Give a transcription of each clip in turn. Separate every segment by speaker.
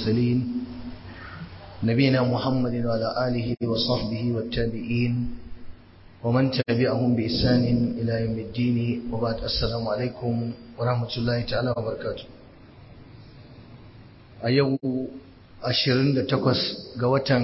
Speaker 1: المرسلين نبينا محمد وعلى آله وصحبه والتابعين ومن تبعهم بإحسان إلى يوم الدين وبعد السلام عليكم ورحمة الله تعالى وبركاته أيوه ashirin da takwas ga watan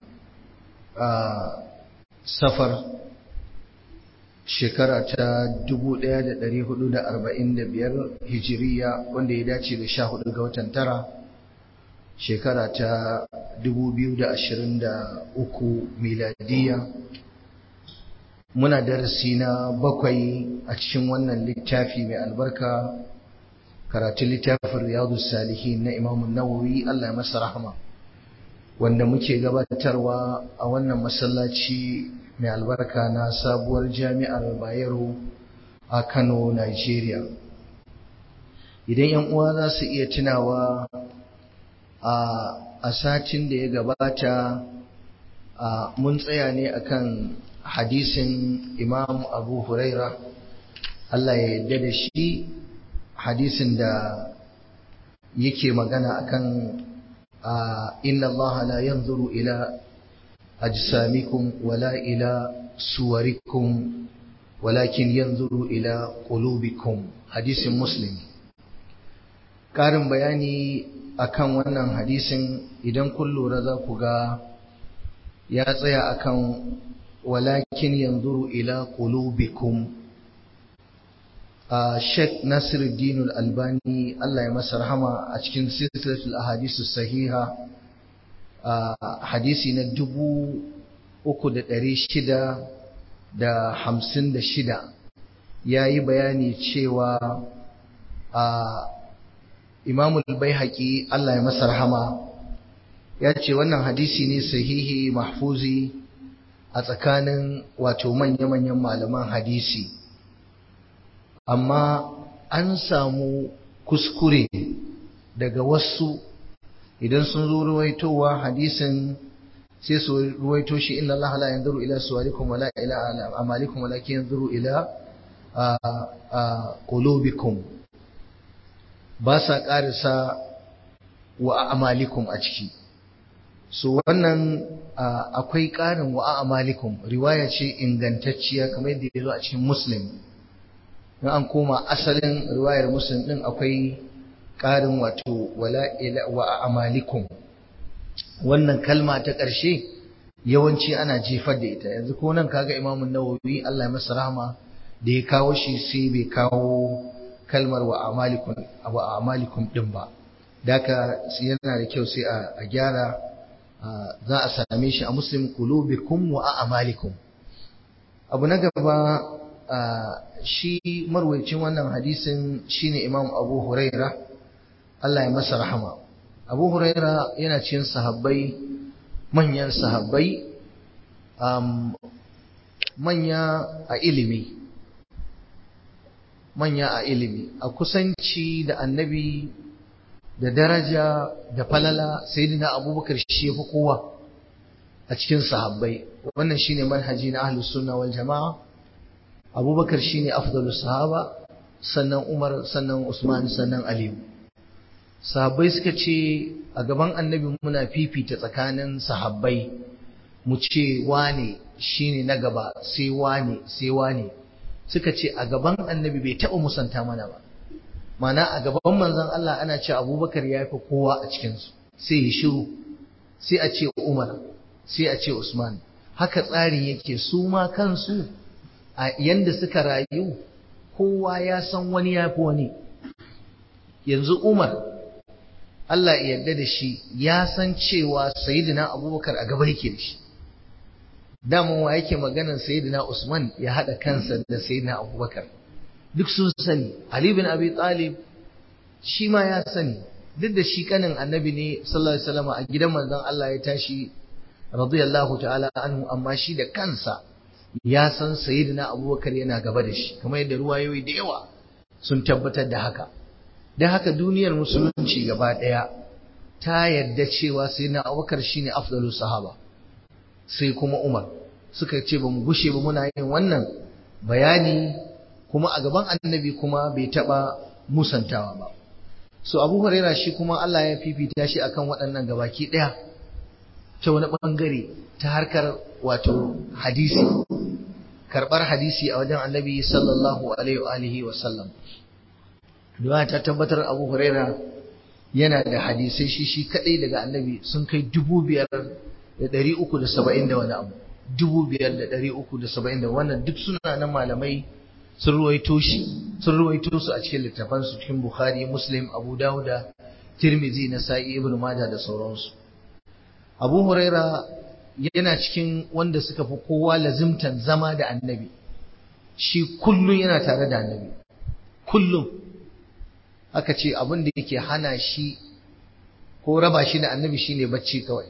Speaker 1: safar shekara ta dubu ɗaya da ɗari hudu da arba'in da biyar hijiriya wanda ya dace da sha hudu ga watan tara shekara ta dubu biyu da ashirin da uku miladiya muna darasi na bakwai a cikin wannan littafi mai albarka karatun littafin riyadu salihin na imamun nawawi Allah ya masa rahama wanda muke gabatarwa a wannan masallaci mai albarka na sabuwar jami'ar bayero a kano nigeria idan yan uwa za su iya tunawa a satin da ya gabata mun tsaya ne akan hadisin imam abu huraira Allah ya yarda da shi hadisin da yake magana akan inna Allah la yanzuru ila ajsamikum wala ila suwarikum walakin yanzuru ila qulubikum hadisin muslim karin bayani akan wannan hadisin idan kun lura za ku ga ya tsaya akan walakin yanzuru ila qulubikum Sheikh Nasiruddin Al-Albani Allah ya masa rahama a cikin silsilatul ahadisu sahiha hadisi na dubu uku da ɗari shida da hamsin da shida ya yi bayani cewa Imamul Baihaqi Allah ya masa rahama ya ce wannan hadisi ne sahihi mahfuzi a tsakanin wato manya-manyan malaman hadisi. amma an samu kuskure daga wasu idan sun zo ruwaitowa hadisin sai su ruwaito shi inna Allah la yanzuru ila suwarikum wala ila amalikum walakin yanzuru ila qulubikum ba sa karisa wa amalikum a ciki so wannan akwai ƙarin wa amalikum riwaya ce ingantacciya kamar yadda ya zo a cikin muslim in an koma asalin riwayar muslim din akwai ƙarin wato wala ila wa amalikum wannan kalma ta ƙarshe yawanci ana jefar da ita yanzu ko nan kaga imamu nawawi Allah ya masa rahama da ya kawo shi sai bai kawo kalmar wa amalikum wa amalikum din ba daka yana da kyau sai a gyara za a same shi a muslim qulubikum wa amalikum abu na gaba shi marwayacin wannan hadisin shine Imam Abu Huraira Allah ya masa rahama Abu Huraira yana cikin sahabbai manyan sahabbai um, manya a ilimi manya a ilimi a kusanci da annabi da daraja da falala sayyidina Abubakar shi yafi kowa a cikin sahabbai wannan shine manhaji na ahlus sunna wal jamaa abubakar shine afdalus sahaba sannan umar sannan usman sannan aliyu sahabbai suka ce a gaban annabi muna fifita tsakanin sahabbai mu ce wane shine na gaba sai wane sai wane suka ce a gaban annabi bai taɓa musanta mana ba mana a gaban manzon Allah ana ce abubakar ya fi kowa a cikinsu sai ya shiru sai a ce umar sai a ce usman haka tsarin yake su ma kansu a yanda suka rayu kowa ya san wani ya fi wani yanzu umar Allah ya yarda da shi ya san cewa sayyidina abubakar a gaba yake da shi daman wa yake maganar sayyidina usman ya haɗa kansa da sayyidina abubakar duk sun sani ali bin abi talib shi ma ya sani duk da shi kanin annabi ne sallallahu alaihi wasallam a gidan manzon Allah ya tashi radiyallahu ta'ala anhu amma shi da kansa ya san sayyidina abubakar yana gaba da shi kamar yadda ruwayoyi da yawa sun tabbatar da haka don haka duniyar musulunci gaba ɗaya ta yarda cewa sayyidina abubakar shine afdalus sahaba sai kuma umar suka ce ba mu gushe ba muna yin wannan bayani kuma a gaban annabi kuma bai taɓa musantawa ba so abu huraira shi kuma Allah ya fifita shi akan waɗannan gabaki ɗaya ta wani ɓangare ta harkar wato hadisi karɓar hadisi a wajen annabi sallallahu alaihi wa sallam Duwa ta tabbatar abu huraira yana da hadisai shi shi kaɗai daga annabi sun kai dubu biyar da ɗari uku da saba'in da wani abu dubu biyar da ɗari uku da saba'in da wannan duk suna nan malamai sun ruwaito shi sun ruwaito su a cikin littafansu cikin bukhari muslim abu dawuda tirmizi nasa'i ibn majah da sauransu abu huraira yana cikin wanda suka fi kowa lazimtan zama da annabi shi kullum yana tare da annabi kullum aka ce abin da yake hana shi ko raba shi da annabi shine bacci kawai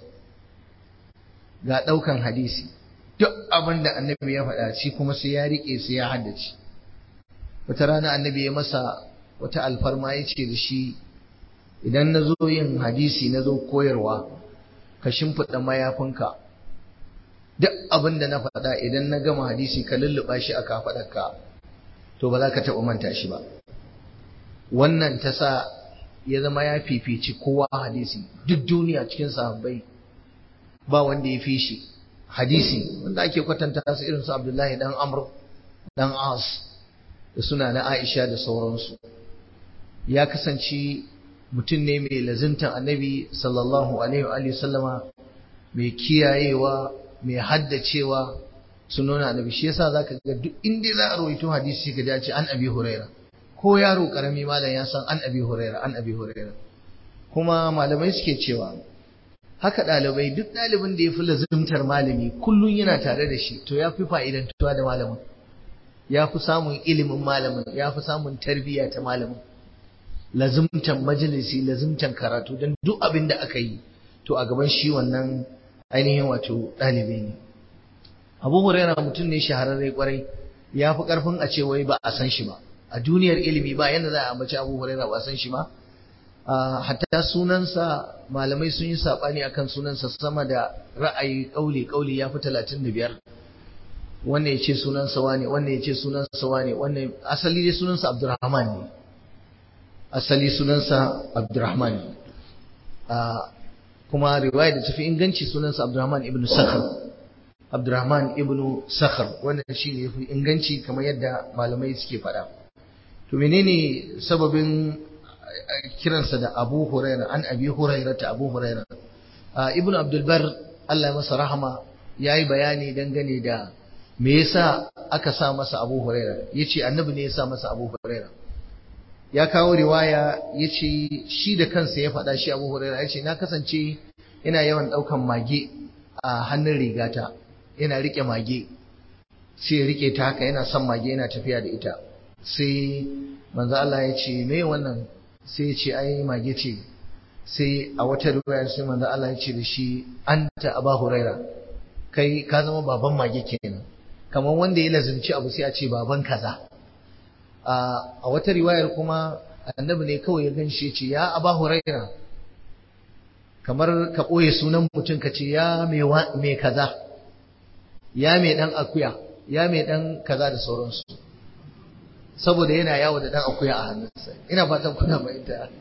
Speaker 1: ga ɗaukan hadisi duk abin da annabi ya faɗa shi kuma sai ya riƙe sai ya haddace wata rana annabi ya masa wata alfarma ya ce da shi idan na zo yin hadisi na zo koyarwa ka shimfiɗa mayafinka duk abin da na faɗa idan na gama hadisi ka lulluɓa shi a kafaɗarka to ba za ka taɓa manta shi ba wannan ta sa ya zama ya fifici kowa hadisi duk duniya cikin sahabbai ba wanda ya fi shi hadisi wanda ake kwatanta su irin su Abdullahi dan Amr dan As da suna na Aisha da sauransu ya kasance mutum ne mai lazimtan annabi sallallahu alaihi wa sallama mai kiyayewa mai haddacewa sunona annabi shi yasa zaka ga duk inda za a rawaito hadisi ka ji an abi huraira ko yaro karami malam ya san an abi huraira an abi huraira kuma malamai suke cewa haka ɗalibai duk ɗalibin da ya fi lazimtar malami kullum yana tare da shi to ya fi fa'idantuwa da malamin ya fi samun ilimin malamin ya fi samun tarbiyya ta malamin lazimtan majalisi lazimtan karatu don duk abin da aka yi to a gaban shi wannan ainihin wato ɗalibi ne abu huraira mutum ne shahararre kwarai ya fi ƙarfin a ce wai ba a san shi ba a duniyar ilimi ba yadda za a ambaci abu huraira ba a san shi ba hatta sunansa malamai sun yi saɓani akan sunansa sama da ra'ayi ƙauli ƙauli ya fi talatin da biyar wannan ya ce sunansa wane wannan ya ce sunansa wane wannan asali dai sunansa abdurrahman ne asali sunansa abdurrahman ne kuma riwaya da tafi inganci sunansa abdurrahman ibn sakhar abdurrahman ibn sakhar wannan shi ne yafi inganci kamar yadda malamai suke faɗa to menene sababin kiransa da Abu Huraira an Abi Huraira ta Abu Huraira Ibn Abdul Bar Allah masa rahama yayi bayani dangane da me yasa aka sa masa Abu Huraira yace annabi ne ya sa masa Abu Huraira ya kawo riwaya yace shi da kansa ya faɗa shi Abu Huraira yace na kasance ina yawan ɗaukan mage a hannun rigata yana rike mage sai ya rike ta haka yana son mage yana tafiya da ita sai manzo Allah ya ce me wannan sai ya ce ai mage ce sai a wata riwaya sai manzo Allah ya ce da shi anta aba huraira kai ka zama baban mage kenan kamar wanda ya lazimci abu sai a ce baban kaza a wata riwayar kuma annabi ne kawai ya ganshi ya ce ya aba huraira kamar ka ɓoye sunan mutum ka ce ya mai kaza ya mai ɗan akuya ya mai ɗan kaza da sauransu saboda yana yawo da dan akuya a hannunsa ina fatan kuna fahimta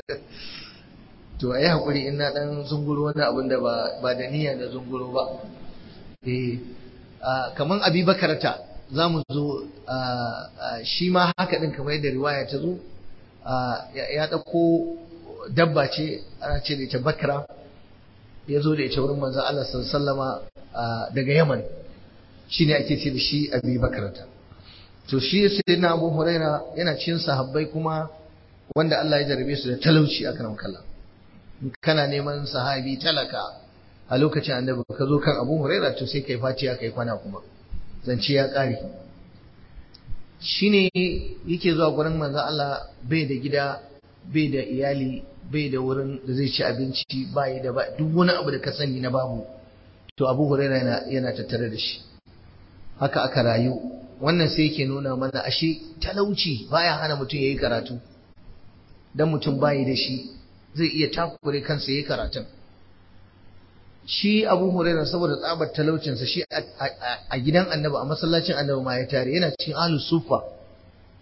Speaker 1: to ayi hakuri in na dan zunguro wani abin da ba da niyya da zunguro ba eh kaman Abi Bakarata zamu zo shi ma haka din kamar yadda riwaya ta zo ya dauko dabba ce ana ce da ita bakra ya zo da ita wurin manzon Allah sallallahu alaihi wasallama daga Yaman shine ake ce da shi Abi Bakarata to shi sayyidina Abu Huraira yana cikin sahabbai kuma wanda Allah ya jarabe su da talauci a karam kalla kana neman sahabi talaka a lokacin annabi ka zo kan Abu Huraira to sai kai fatiya kai kwana kuma zance ya kare shine yake zuwa gurin manzo Allah bai da gida bai da iyali bai da wurin da zai ci abinci bai da ba duk wani abu da ka sani na babu to Abu Huraira yana yana tattare da shi haka aka rayu wannan sai yake nuna mana ashe talauci baya hana mutum yayi karatu dan mutum bayi da shi zai iya takure kansa yayi karatun shi Abu Hurairah saboda tsabar talaucinsa shi a gidan Annabi a masallacin Annabi ma ya tare yana cikin ahlus sufa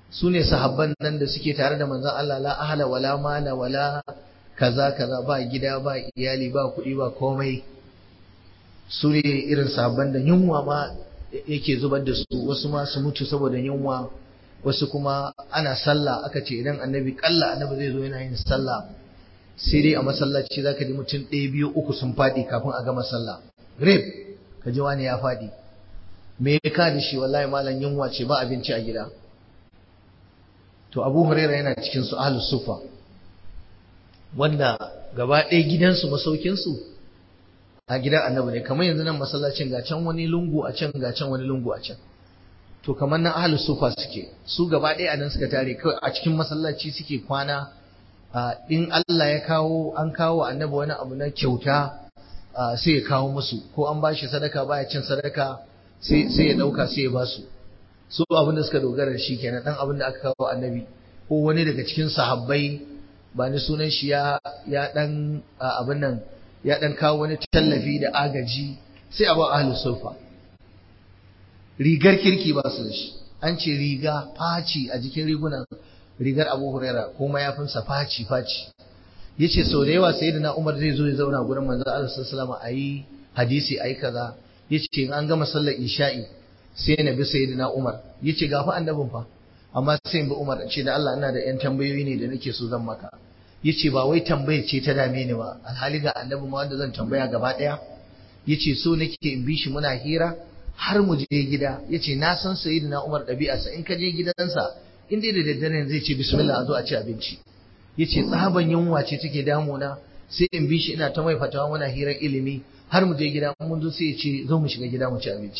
Speaker 1: su ne sahabban nan da suke tare da manzon Allah la ahla wala mala wala kaza kaza ba gida ba iyali ba kuɗi ba komai su ne irin sahabban da yunwa ma yake zubar da su wasu ma su mutu saboda yunwa wasu kuma ana sallah aka ce idan annabi kalla annabi zai zo yana yin sallah sai dai a masallaci zaka ji mutum ɗaya biyu uku sun faɗi kafin a gama sallah grip ka ji wani ya faɗi me ya ka da shi wallahi malam yunwa ce ba abinci a gida to abu huraira yana cikin su ahlus sufa wanda gaba ɗaya gidansu masaukinsu a gidan annabi ne kamar yanzu nan masallacin ga can wani lungu a can ga can wani lungu a can to kamar nan ahlus sufa suke su gaba ɗaya nan suka tare kawai a cikin masallaci suke kwana in Allah ya kawo an kawo annabi wani abu na kyauta sai ya kawo musu ko an bashi sadaka baya cin sadaka sai sai ya dauka sai ya basu su abin da suka dogara da shi kenan dan abin da aka kawo annabi ko wani daga cikin sahabbai ba ni sunan shi ya ya dan abin nan ya dan kawo wani tallafi da agaji sai a ba ahlus sufa rigar kirki ba su da shi an ce riga faci a jikin rigunan rigar Abu Huraira ko mayafinsa faci faci yace sau da yawa sayyidina Umar zai zo ya zauna gurin manzo Allah sallallahu alaihi ayi hadisi ayi kaza yace in an gama sallar isha'i sai na bi sayyidina Umar yace ga fa annabin fa amma sai in bi Umar ce da Allah ina da yan tambayoyi ne da nake so zan maka yace ba wai tambaye ce ta dame ni ba alhali ga annabi ma wanda zan tambaya gaba daya yace so nake in bi shi muna hira har mu je gida yace na san sayyidina Umar ɗabi'arsa in ka je gidansa in dai da daddare zai ce bismillah a zo a ci abinci yace tsaban yunwa ce take damuna sai in bi shi ina ta mai fatawa muna hirar ilimi har mu je gida mun zo sai ya ce zo mu shiga gida mu ci abinci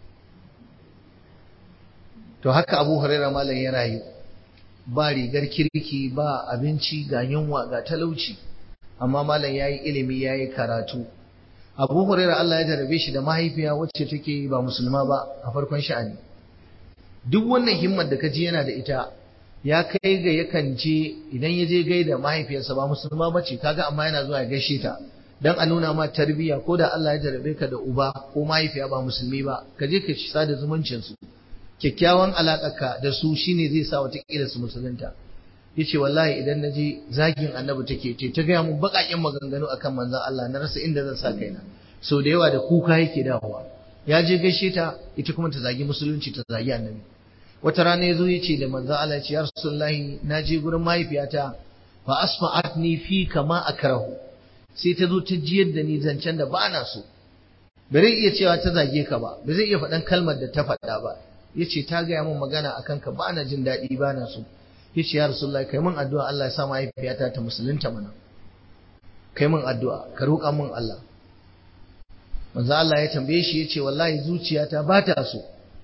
Speaker 1: to haka Abu Hurairah malam ya rayu ba rigar kirki ba abinci ga yunwa ga talauci amma malam yayi ilimi yayi karatu Abu Hurairah Allah ya jarabe shi da mahaifiya wacce take ba musulma ba a farkon sha'ani duk wannan himmar da kaji yana da ita ya kai ga yakan je idan ya je gaida mahaifiyarsa ba musulma ba ce kaga amma yana zuwa ya gaishe ta dan a nuna ma tarbiyya ko da Allah ya jarabe ka da uba ko mahaifiya ba musulmi ba ka je ka ci sada zumuncin su kyakkyawan alaƙarka da su shine zai sa wata kila su musulunta yace wallahi idan naje zagin annabi take ce ta gaya mun baƙaƙen maganganu akan manzon Allah na rasa inda zan sa kaina so da yawa da kuka yake dawowa ya je gaishe ta ita kuma ta zagi musulunci ta zagi annabi wata rana ya zo ya ce da manzo Allah ya ce ya rasulullahi na je gurin mahaifiyata fa asfa'atni fi kama akrahu sai ta zo ta jiyar da ni zancen da ba na so ba zai iya cewa ta zage ka ba ba zai iya faɗan kalmar da ta faɗa ba ya ce ta gaya min magana akan ka ba na jin daɗi ba na so ya ce ya rasulullahi kai min addu'a Allah ya sa mahaifiyata ta musulunta mana kai min addu'a ka roƙa min Allah manzo Allah ya tambaye shi ya ce wallahi zuciyata ba ta so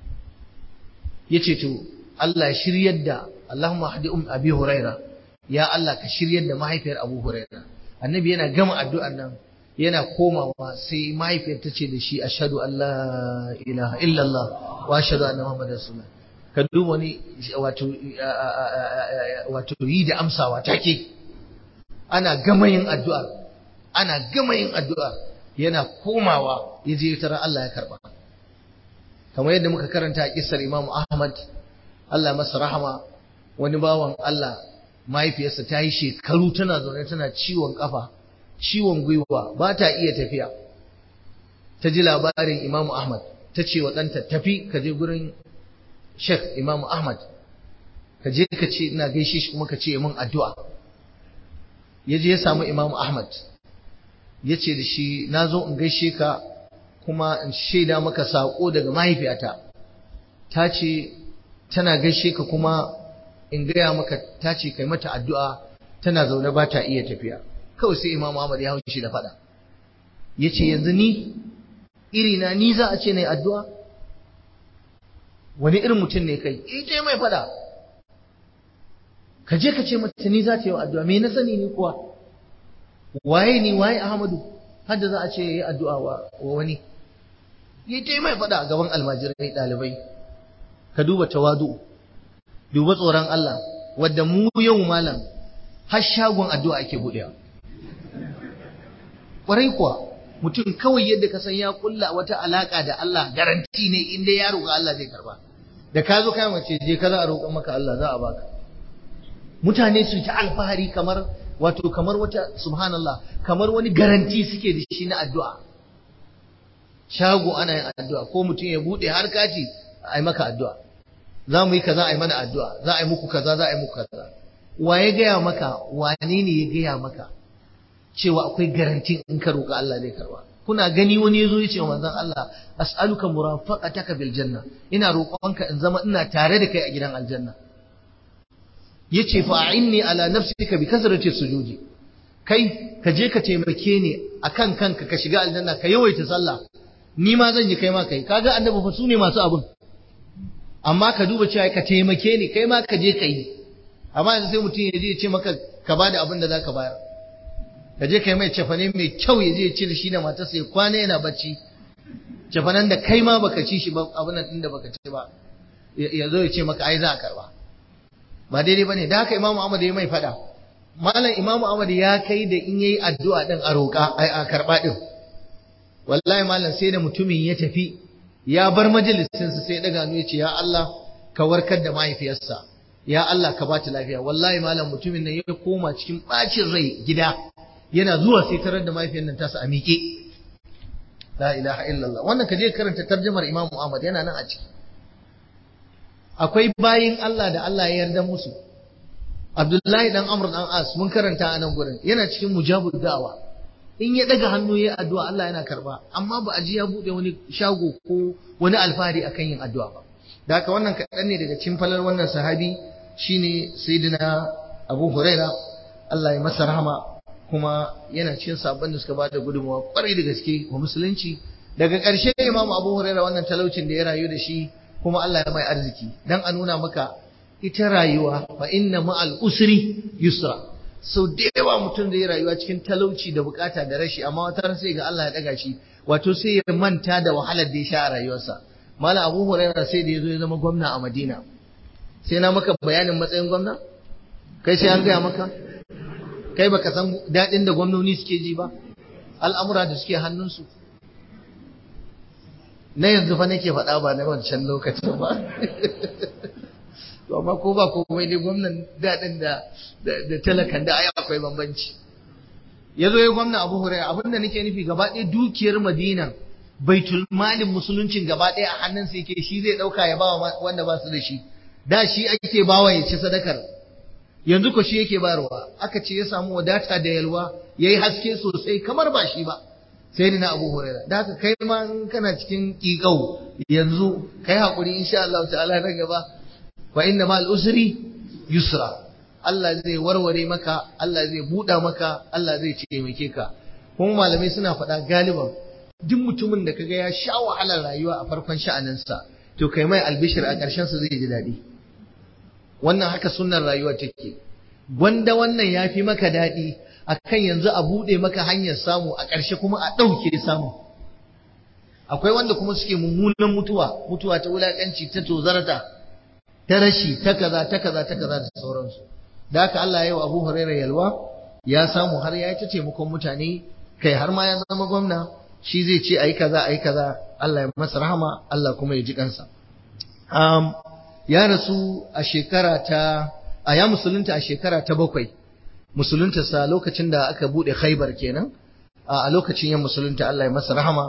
Speaker 1: yace to Allah ya shiryar da Allahumma hadi um Abi Huraira ya Allah ka shiryar da mahaifiyar Abu Huraira annabi yana gama addu'an nan yana komawa sai mahaifiyar ta ce da shi ashhadu an la ilaha illallah wa ashhadu anna muhammadar rasulullah ka duba ni wato wato yi da amsawa take ana gama yin addu'a ana gama yin addu'a yana komawa yaje tara Allah ya karba kamar yadda muka karanta a kissar Imam Ahmad Allah masa rahama wani bawan Allah mahaifiyarsa ta yi shekaru tana zaune tana ciwon kafa ciwon gwiwa ba ta iya tafiya ta ji labarin Imam Ahmad ta ce wa ɗanta tafi ka je gurin Sheikh Imam Ahmad ka je ka ce ina gaishe shi kuma ka ce min addu'a ya je ya samu Imam Ahmad ya ce da shi na zo in gaishe ka kuma in shaida maka saƙo daga mahaifiyata ta ce tana gaishe ka kuma in gaya maka ta ce kai mata addu'a tana zaune ba ta iya tafiya kawai sai imam Ahmad ya haushi da faɗa ya ce yanzu ni irina ni za a ce na addu'a wani irin mutum ne kai ita mai faɗa ka je ka ce mata ni za ta yi addu'a me na sani ni kuwa waye ni waye Ahmadu har da za a ce ya yi addu'a wa wani yi ta mai faɗa a gaban almajirai ɗalibai ka duba tawadu duba tsoron Allah wadda mu yau malam har shagon addu'a ake buɗewa ƙwarai kuwa mutum kawai yadda ka san ya kulla wata alaƙa da Allah garanti ne inda ya roƙa Allah zai karba da ka zo kai mace je ka za a roƙon maka Allah za a baka mutane su ta alfahari kamar wato kamar wata subhanallah kamar wani garanti suke da shi na addu'a shago ana yin addu'a ko mutum ya bude har kati a yi maka addu'a za mu yi kaza a yi mana addu'a za a yi muku kaza za a yi muku kaza wa ya gaya maka wane ne ya gaya maka cewa akwai garantin in ka roƙa Allah zai karba kuna gani wani yazo ya ce wa manzon Allah as'aluka murafaqataka bil janna ina roƙonka in zama ina tare da kai a gidan aljanna yace fa'inni ala nafsika bi kasrati sujudi kai ka je ka taimake ni akan kanka ka shiga aljanna ka yawaita sallah ni ma zan yi kai ma kai kaga annabi fa sune masu abun amma ka duba cewa ka taimake ni kai ma ka je ka yi amma yanzu sai mutum ya je ya ce maka ka bada abin da zaka bayar ka je kai mai cefane mai kyau ya je ya ci da shi da matarsa ya kwana yana bacci cefanen da kai ma baka ci shi ba abin nan da baka ci ba ya zo ya ce maka ai za a karba ba daidai bane da haka imamu Ahmad ya mai fada malam imamu Ahmad ya kai da in yayi addu'a din a roƙa ai a karba din wallahi malam sai da mutumin ya tafi ya bar majalisin sa sai daga hannu ya ce ya Allah ka warkar da mahaifiyarsa ya Allah ka bata lafiya wallahi malam mutumin nan ya koma cikin bacin rai gida yana zuwa sai tarar da mahaifiyar nan tasa a miƙe la ilaha illallah wannan ka je karanta tarjumar imamu Ahmad yana nan a ciki akwai bayin Allah da Allah ya yarda musu Abdullahi dan Amr dan As mun karanta a nan gurin yana cikin mujabud da'wa in ya daga hannu ya addu'a Allah yana karba amma ba a ji ya bude wani shago ko wani alfahari akan yin addu'a ba da haka wannan kaɗan ne daga cikin falar wannan sahabi shine sayyidina Abu Huraira Allah ya masa rahama kuma yana cikin sabon da suka bada gudunmawa kwarai da gaske wa musulunci daga ƙarshe Imam Abu Huraira wannan talaucin da ya rayu da shi kuma Allah ya mai arziki dan a nuna maka ita rayuwa fa inna ma'al usri yusra sau da yawa mutum zai rayuwa cikin talauci da bukata da rashi amma wata sai ga Allah ya daga shi wato sai ya manta da wahalar da ya sha a rayuwarsa mala abu hurairah sai da ya zo ya zama gwamna a madina sai na maka bayanin matsayin gwamna kai sai an gaya maka kai baka san daɗin da gwamnoni suke ji ba al'amura da suke hannunsu na yanzu fa nake faɗa ba na wancan lokacin ba to amma ko ba komai dai gwamnan daɗin da da talakan da ai akwai bambanci ya zo ya gwamna abu hurairah abin da nake nufi gaba ɗaya dukiyar madina baitul malin musuluncin gaba ɗaya a hannunsa yake shi zai ɗauka ya ba wanda ba su da shi da shi ake bawa ya ci sadakar yanzu ko shi yake bayarwa aka ce ya samu wadata da yalwa yayi haske sosai kamar ba shi ba sai ni na Abu Huraira da haka kai ma in kana cikin ƙiƙau yanzu kai hakuri insha Allah ta'ala nan gaba wa inna ma usri yusra Allah zai warware maka Allah zai buɗa maka Allah zai taimake ka kuma malamai suna faɗa galiban duk mutumin da kaga ya sha wahalar rayuwa a farkon sha'aninsa to kai mai albishir a ƙarshen sa zai ji daɗi wannan haka sunnar rayuwa take gwanda wannan ya fi maka daɗi akan yanzu a buɗe maka hanyar samu a ƙarshe kuma a ɗauke samu akwai wanda kuma suke mummunan mutuwa mutuwa ta wulaƙanci ta tozarta ta rashi ta kaza ta kaza ta kaza da sauransu da haka Allah ya yi wa Abu Hurairah yalwa ya samu har ya yi ta taimakon mutane kai har ma ya zama gwamna shi zai ce ayi kaza ayi kaza Allah ya masa rahama Allah kuma ya ji kansa um, ya rasu a shekara ta a ya musulunta a shekara ta bakwai musulunta sa lokacin da aka bude khaibar kenan a lokacin ya musulunta Allah ya masa rahama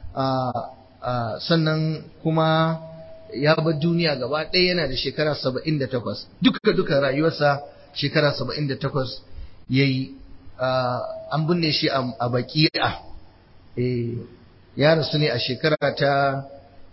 Speaker 1: sannan kuma ya bar duniya gaba ɗaya yana da shekara saba'in da takwas duka duka rayuwarsa shekara saba'in da takwas ya yi an binne shi a baki'a ya rasu ne a shekara ta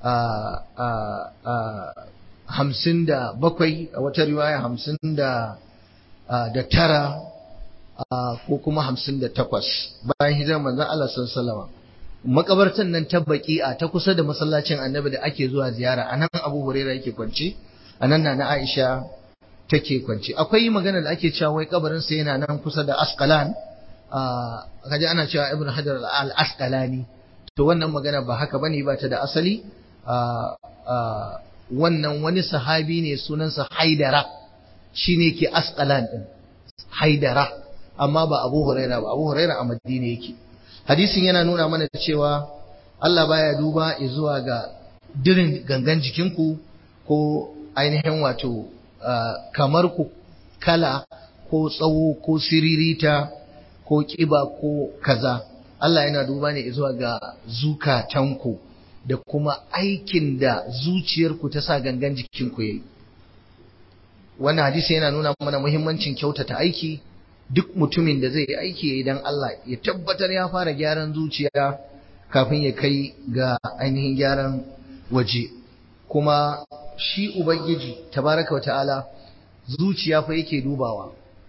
Speaker 1: hamsin da bakwai a wata riwaya hamsin da tara ko kuma hamsin da takwas bayan hijirar manzan Allah sallallahu makabartan nan ta baki'a ta kusa da masallacin annabi da ake zuwa ziyara a nan abu huraira yake kwance a nan na aisha take kwance akwai magana da ake cewa wai kabarin sa yana nan kusa da asqalan kaje ana cewa ibnu hajar al asqalani to wannan magana ba haka bane ba ta da asali wannan wani sahabi ne sunansa haidara shine ke asqalan din haidara amma ba abu huraira ba abu huraira a madina yake hadisin yana nuna mana cewa Allah baya duba zuwa ga dirin gangan jikinku ko ainihin wato kamar ku kala ko tsawo ko siririta ko kiba ko kaza Allah yana duba ne zuwa ga zukatanku da kuma aikin da zuciyarku ta sa gangan jikinku yayi wannan hadisi yana nuna mana muhimmancin kyautata aiki duk mutumin da zai yi aiki idan Allah ya tabbatar ya fara gyaran zuciya kafin ya kai ga ainihin gyaran waje kuma shi ubangiji tabaraka wata'ala zuciya fa yake dubawa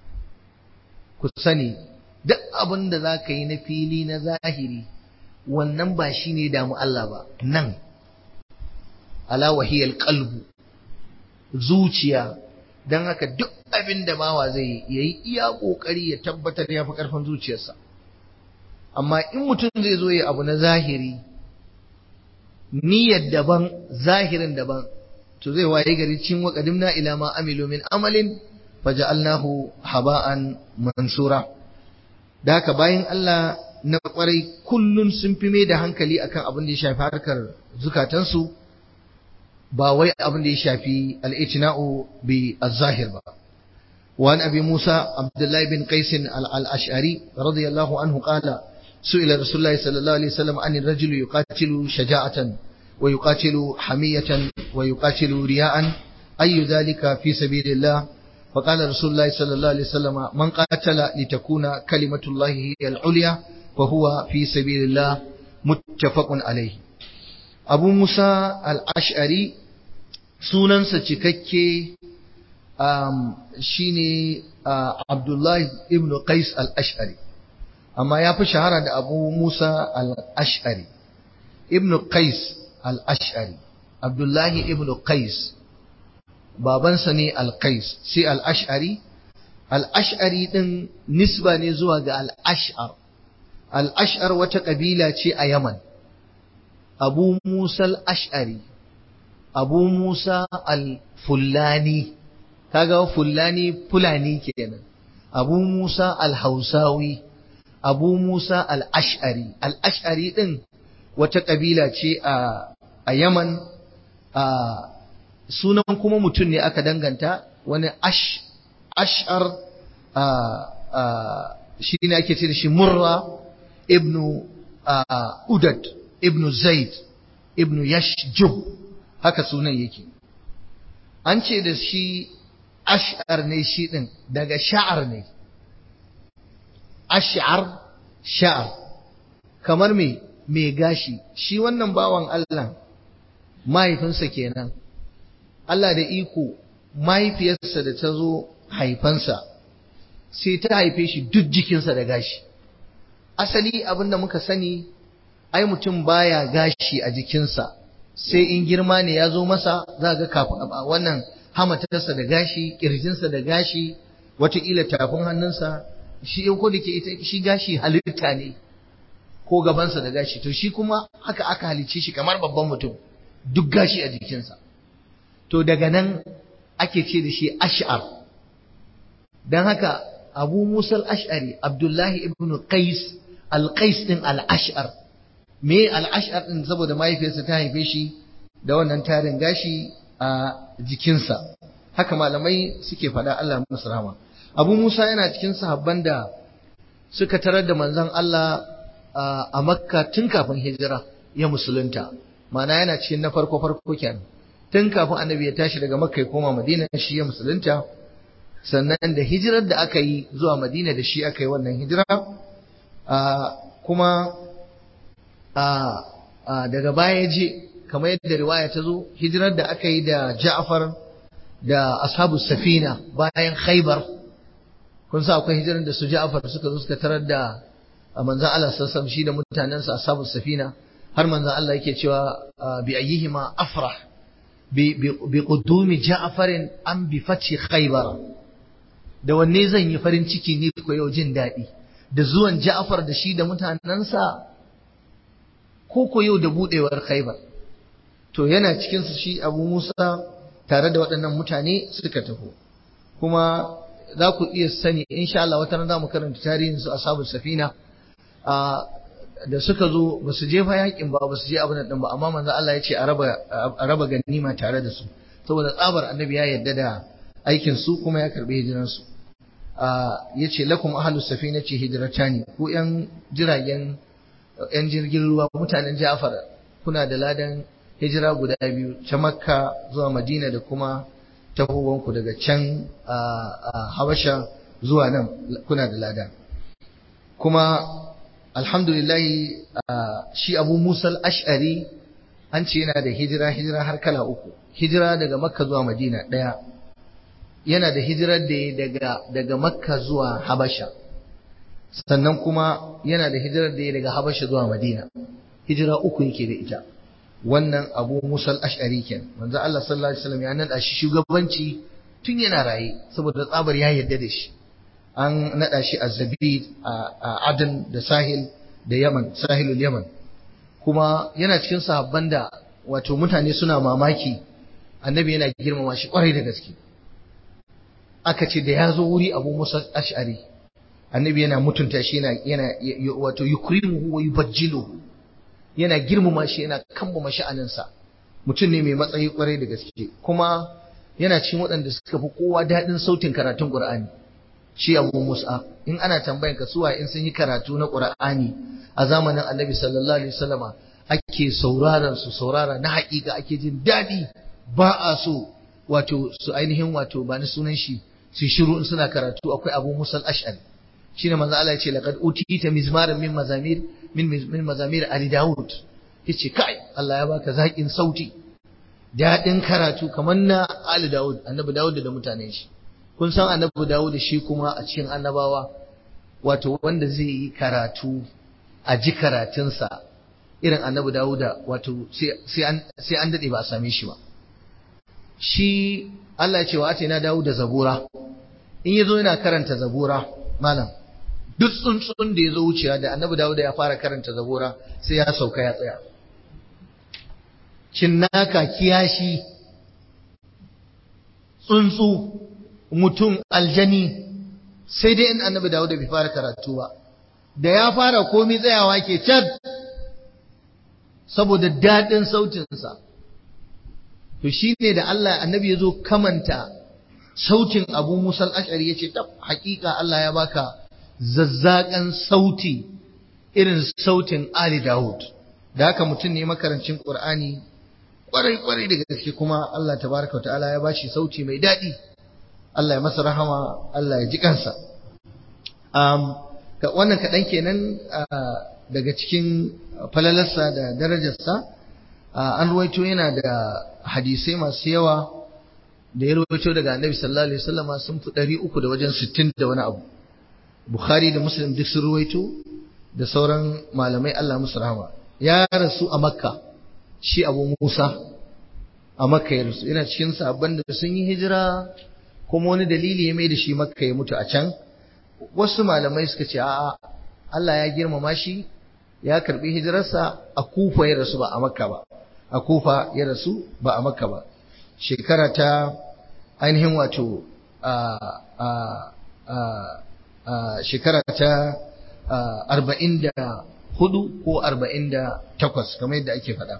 Speaker 1: ku sani duk abin da za ka yi na fili na zahiri wannan ba shi ne damu Allah ba nan ala wahiyar kalbu zuciya don haka duk abin da bawa zai yi ya yi iya ƙoƙari ya tabbatar ya fi ƙarfin zuciyarsa amma in mutum zai zo ya abu na zahiri niyyar daban zahirin daban to zai waye gari cin wa qadimna ila ma amilu min amalin faja'alnahu haba'an mansura da haka bayan Allah na kwarai kullun sun fi mai da hankali akan abin da ya shafi harkar zukatansu ba wai abin da ya shafi al-itina'u bi az-zahir ba وعن أبي موسى عبد الله بن قيس الأشعري رضي الله عنه قال سئل رسول الله صلى الله عليه وسلم عن الرجل يقاتل شجاعة ويقاتل حمية ويقاتل رياء أي ذلك في سبيل الله فقال رسول الله صلى الله عليه وسلم من قاتل لتكون كلمة الله هي العليا فهو في سبيل الله متفق عليه أبو موسى الأشعري sunansa cikakke um, shine uh, Abdullahi ibn Qais al-Ash'ari amma ya fi shahara da Abu Musa al-Ash'ari ibn Qais al-Ash'ari Abdullahi ibn Qais babansa ne al-Qais sai al-Ash'ari al-Ash'ari din nisba ne zuwa ga al-Ash'ar al-Ash'ar wata kabila ce a Yaman Abu Musa al-Ash'ari Abu Musa al-Fullani kaga Fullani Fulani kenan Abu Musa al-Hausawi Abu Musa al-Ash'ari al-Ash'ari din wata kabila ce a a Yaman a sunan kuma mutum ne aka danganta wani ash ash'ar a a shi ne ake ce da shi Murra ibnu Udad ibnu Zaid ibnu Yashjub haka sunan yake an ce da shi ash'ar ne shi ɗin daga sha'ar ne ash'ar sha'ar kamar me mai gashi shi wannan bawan Allah mahaifinsa kenan Allah da iko mahaifiyarsa da ta zo haifansa sai ta haife shi duk jikinsa da gashi asali abinda muka sani ai mutum baya gashi a jikinsa sai in girma ne ya zo masa za ga kafin wannan hamatarsa da gashi kirjinsa da gashi watakila tafin hannunsa shi ko da ke ita shi gashi halitta ne ko gabansa da gashi to shi kuma haka aka halicce shi kamar babban mutum duk gashi a jikinsa to daga nan ake ce da shi ash'ar don haka abu musa al-ash'ari abdullahi ibn qais al-qais din al-ash'ar me al-ash'ar din saboda mahaifiyarsa ta haife shi da wannan tarin gashi a jikinsa haka malamai suke faɗa Allah musu rahama abu musa yana cikin sahabban da suka tarar da manzon Allah a makka tun kafin hijira ya musulunta ma'ana yana cikin na farko farko kenan tun kafin annabi ya tashi daga makka ya koma madina shi ya musulunta sannan da hijirar da aka yi zuwa madina da shi aka yi wannan hijira kuma daga baya je kamar yadda riwaya ta zo hijirar da aka yi da ja'far da ashabu safina bayan khaibar kun sa akwai hijirar da su ja'far suka zo suka tarar da manzon Allah sallallahu shi da mutanensa ashabu safina har manzon Allah yake cewa bi ayyihima afrah bi qudumi ja'farin am bi fathi khaybar da wanne zan yi farin ciki ne ko yau jin daɗi da zuwan ja'far da shi da mutanensa ko ko yau da budewar khaybar to yana cikin su shi Abu Musa tare da waɗannan mutane suka taho kuma za ku iya sani insha Allah wata ran za mu karanta tarihin su ashabul safina da suka zo ba su je fa yakin ba ba su je abin nan ba amma manzo Allah ya ce a raba a raba ganima tare da su saboda tsabar annabi ya yarda da aikin su kuma ya karbi hijiran su yace lakum ahlus safinati hijratani ku yan jiragen yan jirgin ruwa mutanen Ja'far kuna da ladan hijira guda biyu ta Makka zuwa Madina da kuma tahowanku daga can Habasha zuwa nan kuna da ladan kuma alhamdulillahi shi Abu Musa al-Ash'ari an ce yana da hijira hijira har kala uku hijira daga Makka zuwa Madina daya yana da hijirar da daga daga Makka zuwa Habasha sannan kuma yana da hijirar da daga Habasha zuwa Madina hijira uku yake da ita wannan Abu Musa al-Ash'ari ken manzo Allah sallallahu alaihi wasallam ya nada shi shugabanci tun yana raye saboda tsabar ya yarda da shi an nada shi a Zabid a Adan da Sahil da Yaman Sahilul Yaman kuma yana cikin sahabban da wato mutane suna mamaki annabi yana girmama shi kwarai da gaske aka ce da ya zo wuri Abu Musa Ash'ari annabi yana mutunta shi yana yana wato yukrimuhu wa yubajjiluhu yana girmama shi yana kambama sha'aninsa mutum ne mai matsayi kwarai da gaske kuma yana cikin waɗanda suka fi kowa daɗin sautin karatun Qur'ani shi Abu Musa in ana tambayan ka suwa in sun yi karatu na Qur'ani a zamanin Annabi sallallahu alaihi wasallama ake sauraron su saurara na haƙiƙa ake jin daɗi ba a so wato su ainihin wato ba ni sunan shi su shiru in suna karatu akwai Abu Musa al-Ash'ari shine manzo Allah ya ce laqad utita mizmaran min mazamir min min mazamir Ali Dawud yace kai Allah ya baka zaƙin sauti daɗin karatu kamar na Ali Dawud annabi Dawud da mutanen shi kun san annabi Dawud shi kuma a cikin annabawa wato wanda zai yi karatu a ji karatunsa irin annabi Dawud wato sai an sai an dade ba a same shi ba shi Allah ya ce wa atina Dawud da zabura in yazo yana karanta zabura malam duk tsuntsun da ya zo wucewa da annabi Dawud ya fara karanta zabura sai ya sauka ya tsaya cinnaka kiyashi tsuntsu mutum aljani sai dai in annabi Dawud bai fara karatu ba da ya fara komai tsayawa ke cad saboda daɗin sautinsa to shine da Allah annabi ya zo kamanta sautin Abu Musa al-Ash'ari yace tab hakika Allah ya baka zazzakan sauti irin sautin Ali Dawud da haka mutum ne makarancin Qur'ani kwarai kwarai da gaske kuma Allah tabaraka ta'ala ya bashi sauti mai daɗi Allah ya masa rahama Allah ya ji kansa um, wannan kaɗan kenan daga cikin falalarsa da darajarsa an ruwaito yana da hadisai masu yawa da ya ruwaito daga annabi sallallahu alaihi wasallam sun fi ɗari uku da wajen sittin da wani abu bukhari da muslim duk sun ruwaito da sauran malamai Allah musu rahama ya rasu a makka shi abu musa a makka ya rasu yana cikin sabon da sun yi hijira kuma wani dalili ya mai da shi makka ya mutu a can wasu malamai suka ce a'a Allah ya girmama shi ya karbi hijirarsa a kufa ya rasu ba a makka ba a kufa ya rasu ba a makka ba shekara ta ainihin wato shekara ta arba'in da hudu ko arba'in da takwas kamar yadda ake faɗa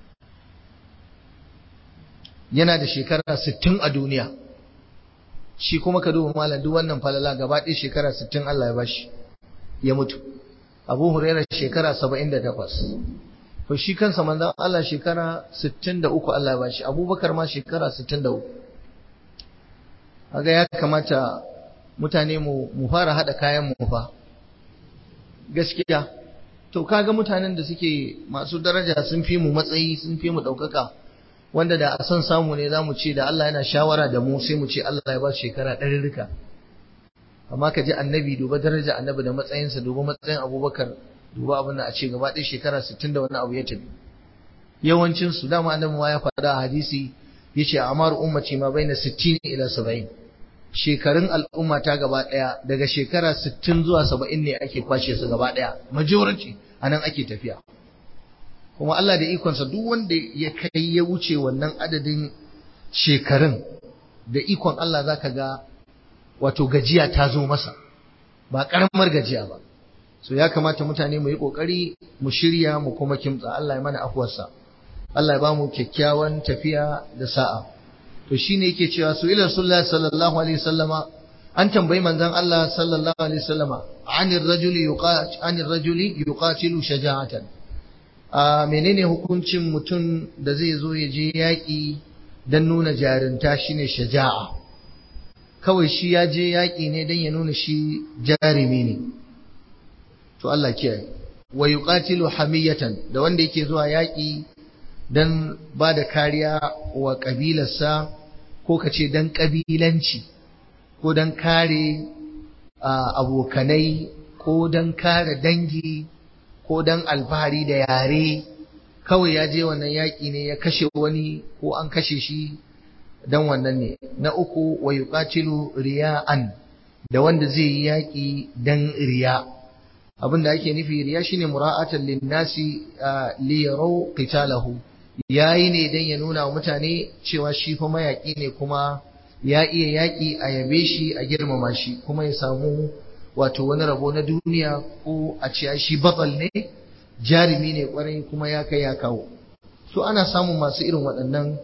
Speaker 1: yana da shekara sittin a duniya shi kuma ka duba malam duk wannan falala gaba ɗaya shekara sittin Allah ya bashi ya mutu abu huraira shekara saba'in da takwas to shi kansa manzon Allah shekara sittin da uku Allah ya bashi abubakar ma shekara sittin da uku kaga ya kamata mutane mu mu fara haɗa kayan mu fa gaskiya to kaga mutanen da suke masu daraja sun fi mu matsayi sun fi mu ɗaukaka wanda da a son samu ne za mu ce da Allah yana shawara da mu sai mu ce Allah ya ba shekara ɗarirrika amma ka ji annabi duba daraja annabi da matsayinsa duba matsayin abubakar duba abin da a ce gaba ɗaya shekara sittin da wani abu ya tafi yawancinsu dama annabi ma ya faɗa a hadisi ya ce amar ummaci ma bai na sittin ila saba'in shekarun al'umma ta gaba ɗaya daga shekara sittin zuwa saba'in ne ake kwashe su gaba ɗaya majority a nan ake tafiya kuma Allah da ikonsa duk wanda ya kai ya wuce wannan adadin shekarun da ikon Allah za ka ga wato gajiya ta zo masa ba ƙaramar gajiya ba so ya kamata mutane mu yi ƙoƙari mu shirya mu kuma kimtsa Allah ya mana afuwarsa Allah ya ba mu kyakkyawan tafiya da sa'a to shine yake cewa su ila rasulullahi sallallahu alaihi wasallama an tambayi manzon Allah sallallahu alaihi wasallama anir rajuli yuqat anir rajuli yuqatilu shaja'atan a menene hukuncin mutum da zai zo ya je yaƙi don nuna jarinta shine shaja'a kawai shi ya je yaƙi ne don ya nuna shi jarumi ne to Allah kiyaye wa yuqatilu hamiyatan da wanda yake zuwa yaƙi don ba da kariya wa ƙabilarsa ko ka ce don ƙabilanci ko don kare abokanai ko don kare dangi ko don alfahari da yare kawai ya je wannan yaƙi ne ya kashe wani ko an kashe shi don wannan ne na uku wa yuqatilu riya'an da wanda zai yi yaƙi don riya abin da ake nufi riya shine mura'atan linnasi li yaraw qitalahu yayi ne dan ya nuna wa mutane cewa shi fa mayaƙi ne kuma ya iya yaƙi a yabe shi a girmama shi kuma ya samu wato wani rabo na duniya ko a ce shi batsal ne jarumi ne kwarai kuma ya kai ya kawo so ana samun masu irin waɗannan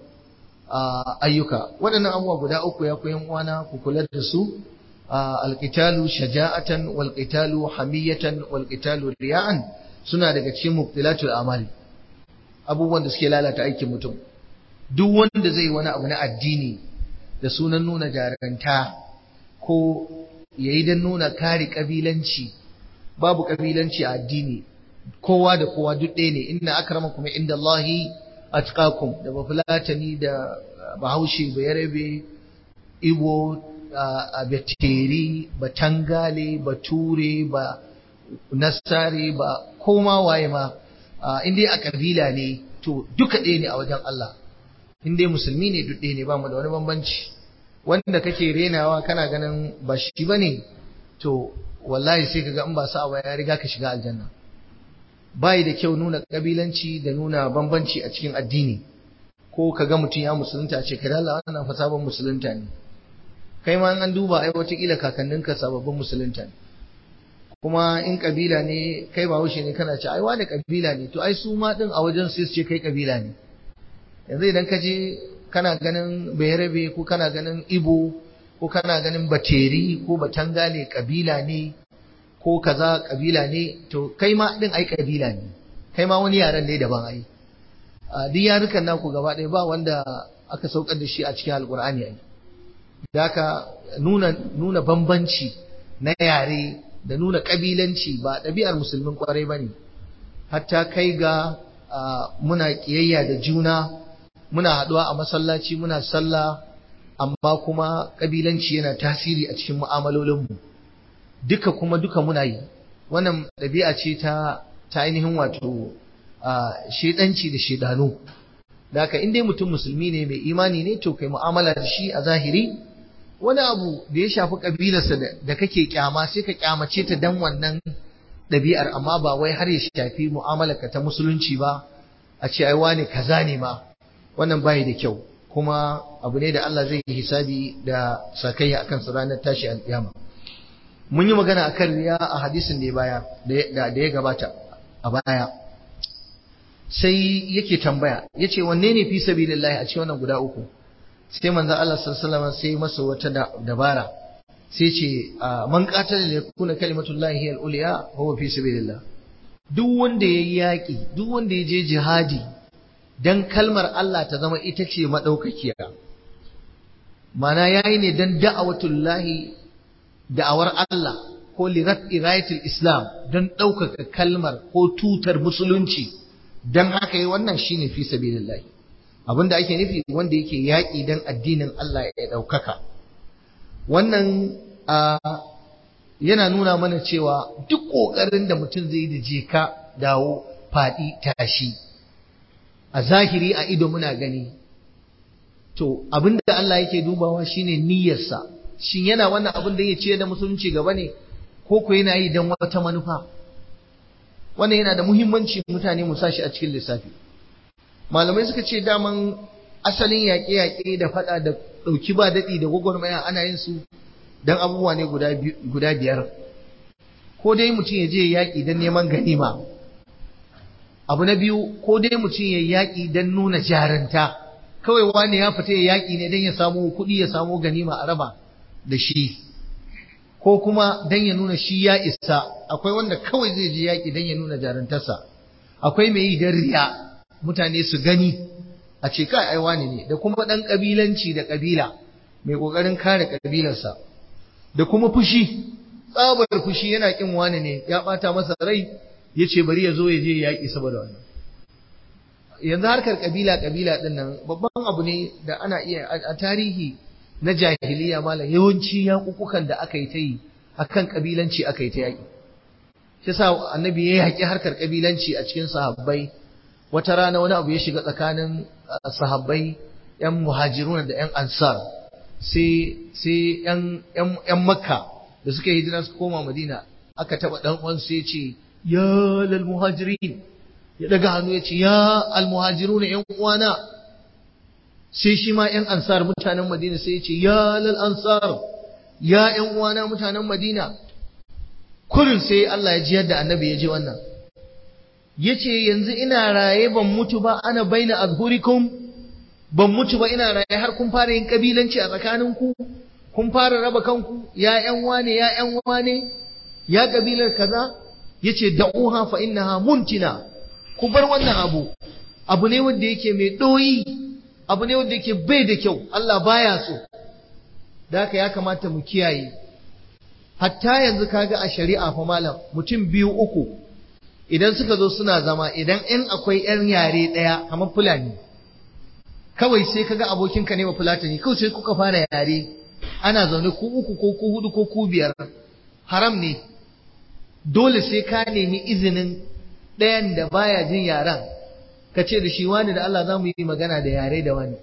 Speaker 1: ayyuka waɗannan abubuwa guda uku ya koyan uwana ku kula da su alqitalu shaja'atan wal qitalu hamiyatan wal qitalu riya'an suna daga cikin mubtilatul amali abubuwan da suke lalata aikin mutum duk wanda zai wani abu na addini da sunan nuna jaranta ko yayi dan nuna kare kabilanci babu kabilanci a addini kowa da kowa duk ɗaya ne inna akramakum inda Allahi atqakum da bafulatani da bahaushe ba yarabe ibo a beteri ba tangale ba ture ba nasare ba koma waye ma in dai a kabila ne to duka ɗaya ne a wajen Allah in dai musulmi ne duk ɗaya ne ba mu da wani bambanci wanda kake renawa kana ganin ba shi bane to wallahi sai kaga in ba sa ba ya riga ka shiga aljanna bai da kyau nuna kabilanci da nuna bambanci a cikin addini ko kaga mutum ya musulunta ce kai Allah wannan fa sabon musulunta ne kai ma an duba ai wataƙila kakanninka sababbin musulunta ne kuma in kabila ne kai ba wuce ne kana ce ai wani kabila ne to ai su ma din a wajen su ce kai kabila ne yanzu idan ka je kana ganin bayarabe ko kana ganin ibo ko kana ganin bateri ko batangale kabila ne ko kaza kabila ne to kai ma din ai kabila ne kai ma wani yaran ne daban ai a duk yarukan naku gaba ɗaya ba wanda aka saukar da shi a cikin alkur'ani ai da haka nuna nuna bambanci na yare da nuna kabilanci ba ɗabi'ar musulmin kwarai bane hatta kai ga muna kiyayya da juna muna haɗuwa a masallaci muna sallah amma kuma kabilanci yana tasiri a cikin mu'amalolinmu duka kuma duka muna yi wannan ɗabi'a ce ta ta ainihin wato shedanci da shedanu da haka in dai mutum musulmi ne mai imani ne to kai mu'amala da shi a zahiri wani abu da ya shafi kabilarsa da kake kyama sai ka kyamace ta dan wannan ɗabi'ar amma ba wai har ya shafi mu'amalarka ta musulunci ba a ce ai wane kaza ne ma wannan bai da kyau kuma abu ne da Allah zai yi hisabi da sakayya akan sa ranar tashi alƙiyama mun yi magana akan riya a hadisin da ya baya da ya gabata a baya sai yake tambaya yace wanne ne fi sabilillahi a cikin wannan guda uku sai manzo Allah sallallahu alaihi sai masa wata dabara sai ce man qatala li yakuna kalimatullahi hiya al-ulya huwa fi sabilillah duk wanda yayi yaki duk wanda ya je jihadi dan kalmar Allah ta zama ita ce madaukakiya mana yayi ne dan da'awatullahi da'awar Allah ko li ra'iyatil islam dan ɗaukaka kalmar ko tutar musulunci dan haka yi wannan shine fi sabilillah abinda ake nufi wanda yake yaƙi dan addinin Allah ya ɗaukaka wannan yana nuna mana cewa duk ƙoƙarin da mutum zai da je ka dawo faɗi tashi a zahiri a ido muna gani to abinda Allah yake dubawa shine niyyarsa shin yana wannan abin da ya ce da musulunci gaba ne ko ko yana yi don wata manufa wannan yana da muhimmanci mutane mu sashi a cikin lissafi malamai suka ce daman asalin yaƙe-yaƙe da faɗa da ɗauki ba daɗi da gwagwarmaya ana yin su don abubuwa ne guda biyar ko dai mutum ya je yaƙi don neman ganima abu na biyu ko dai mutum ya yaƙi don nuna jaranta kawai wani ya fita ya yaƙi ne don ya samu kuɗi ya samu ganima a raba da shi ko kuma don ya nuna shi ya isa akwai wanda kawai zai je yaƙi don ya nuna jarantarsa akwai mai yi don riya mutane su gani a ce kai ai wani ne da kuma ɗan ƙabilanci da ƙabila mai ƙoƙarin kare ƙabilarsa da kuma fushi tsabar fushi yana ƙin wani ne ya ɓata masa rai ya ce bari ya zo ya je yaƙi saboda wannan yanzu harkar ƙabila ƙabila ɗin nan babban abu ne da ana iya a tarihi na jahiliya malam yawanci yaƙuƙukan da aka yi ta yi akan ƙabilanci aka yi ta yaƙi shi sa annabi ya yaƙi harkar ƙabilanci a cikin sahabbai wata rana wani abu ya shiga tsakanin sahabbai yan muhajiruna da yan ansar sai sai yan yan makka da suka yi hijira suka koma madina aka taba dan uwan sai ya ce ya lal muhajirin ya daga hannu ya ce ya al muhajiruna yan uwana sai shi ma yan ansar mutanen madina sai ya ce ya lal ansar ya yan uwana mutanen madina kurin sai Allah ya ji yadda annabi ya ji wannan yace yanzu ina raye ban mutu ba ana baina azhurikum ban mutu ba ina raye har kun fara yin kabilanci a tsakaninku kun fara raba kanku ya ƴan wane ya ƴan wane ya kabilar kaza yace da'uha fa innaha muntina ku bar wannan abu abu ne wanda yake mai doyi abu ne wanda yake bai da kyau Allah baya so da haka ya kamata mu kiyaye hatta yanzu kaga a shari'a fa malam mutum biyu uku idan suka zo suna zama idan in akwai yan yare ɗaya kamar fulani kawai sai kaga abokinka ne ba fulatani kawai sai kuka fara yare ana zaune ku uku ko ku hudu ko ku biyar haram ne dole sai ka nemi izinin ɗayan da baya jin yaren ka ce da shi wani da Allah za mu yi magana da yare da wani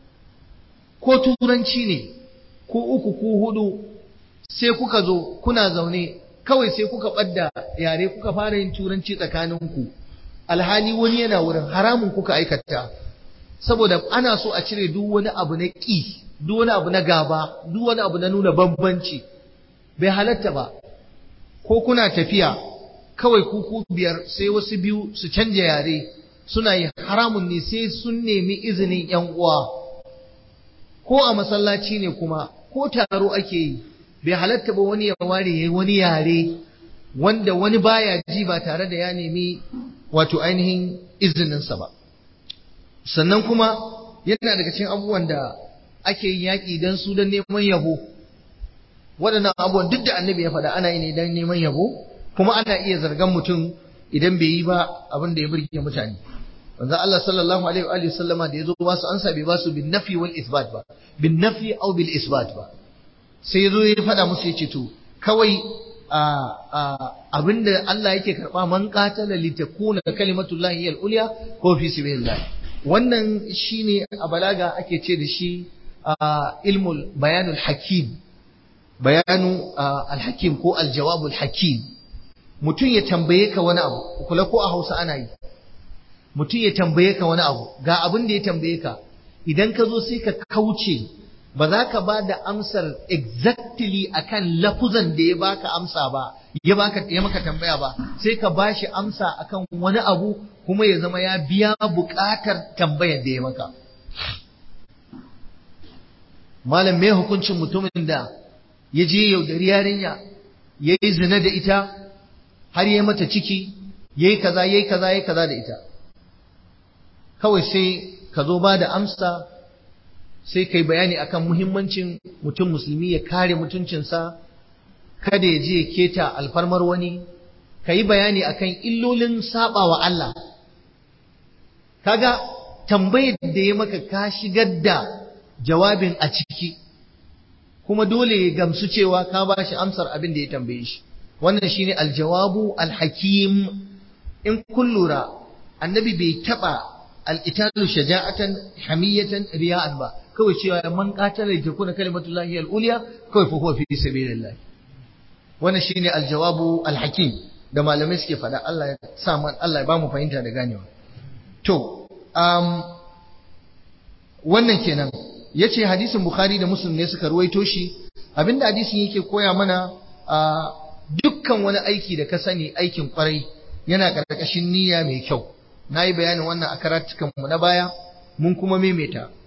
Speaker 1: ko turanci ne ku uku ku hudu sai kuka zo kuna zaune kawai sai kuka ɓadda yare kuka fara yin turanci tsakaninku alhali wani yana wurin haramun kuka aikata saboda ana so a cire duk wani abu na ƙi duk wani abu na gaba duk wani abu na nuna bambanci bai halatta ba ko kuna tafiya kawai kuku biyar sai wasu biyu su canja yare suna yi haramun ne sai sun nemi izinin yan uwa ko a masallaci ne kuma ko taro ake yi bai halatta ba wani ya ware yayi wani yare wanda wani baya ji ba tare da ya nemi wato ainihin izininsa ba sannan kuma yana daga cikin abubuwan da ake yin yaƙi don su don neman yabo waɗannan abubuwan duk da annabi ya faɗa ana yi ne don neman yabo kuma ana iya zargan mutum idan bai yi ba abin da ya burge mutane manzo Allah sallallahu alaihi wa sallama da yazo ba su ansa bai ba su bin nafi wal isbat ba bin nafi aw bil isbat ba sai yazo ya faɗa musu yace to kawai abinda Allah yake karba man qatala litakuna kalimatullahi al ulya ko fi sabilillah wannan shine a balaga ake ce da shi ilmul bayanul hakim bayanu al-hakim ko al-jawabul hakim mutum ya tambaye ka wani abu kula ko a Hausa ana yi mutum ya tambaye ka wani abu ga abin da ya tambaye ka idan ka zo sai ka kauce ba za ka ba da amsar exactly akan lafuzan da ya baka amsa ba ya baka ya maka tambaya ba sai ka bashi amsa akan wani abu kuma ya zama ya biya buƙatar tambayar da ya maka malam me hukuncin mutumin da ya je yaudari yarinya ya yi zina da ita har ya mata ciki ya yi kaza ya yi kaza ya yi kaza da ita kawai sai ka zo ba da amsa sai kai bayani akan muhimmancin mutum musulmi ya kare mutuncinsa kada ya je keta alfarmar wani ka yi bayani akan illolin saba wa Allah kaga tambayar da ya maka ka shigar da jawabin a ciki kuma dole ya gamsu cewa ka ba shi amsar abin da ya tambaye shi wannan shine aljawabu alhakim in kun lura annabi bai taba alqitalu shaja'atan hamiyatan riya'an ba kawai cewa man qatala yakuna kalimatullahi al-ulya kawai fa huwa fi sabilillah wannan shine aljawabu alhakim da malamai suke faɗa Allah ya sa man Allah ya bamu fahimta da ganewa to um, wannan kenan yace hadisin bukhari da muslim ne suka ruwaito shi abinda hadisin yake koya mana a dukkan wani aiki da ka sani aikin kwarai yana ƙarƙashin niyya mai kyau na yi bayanin wannan a karatukan mu na baya mun kuma maimaita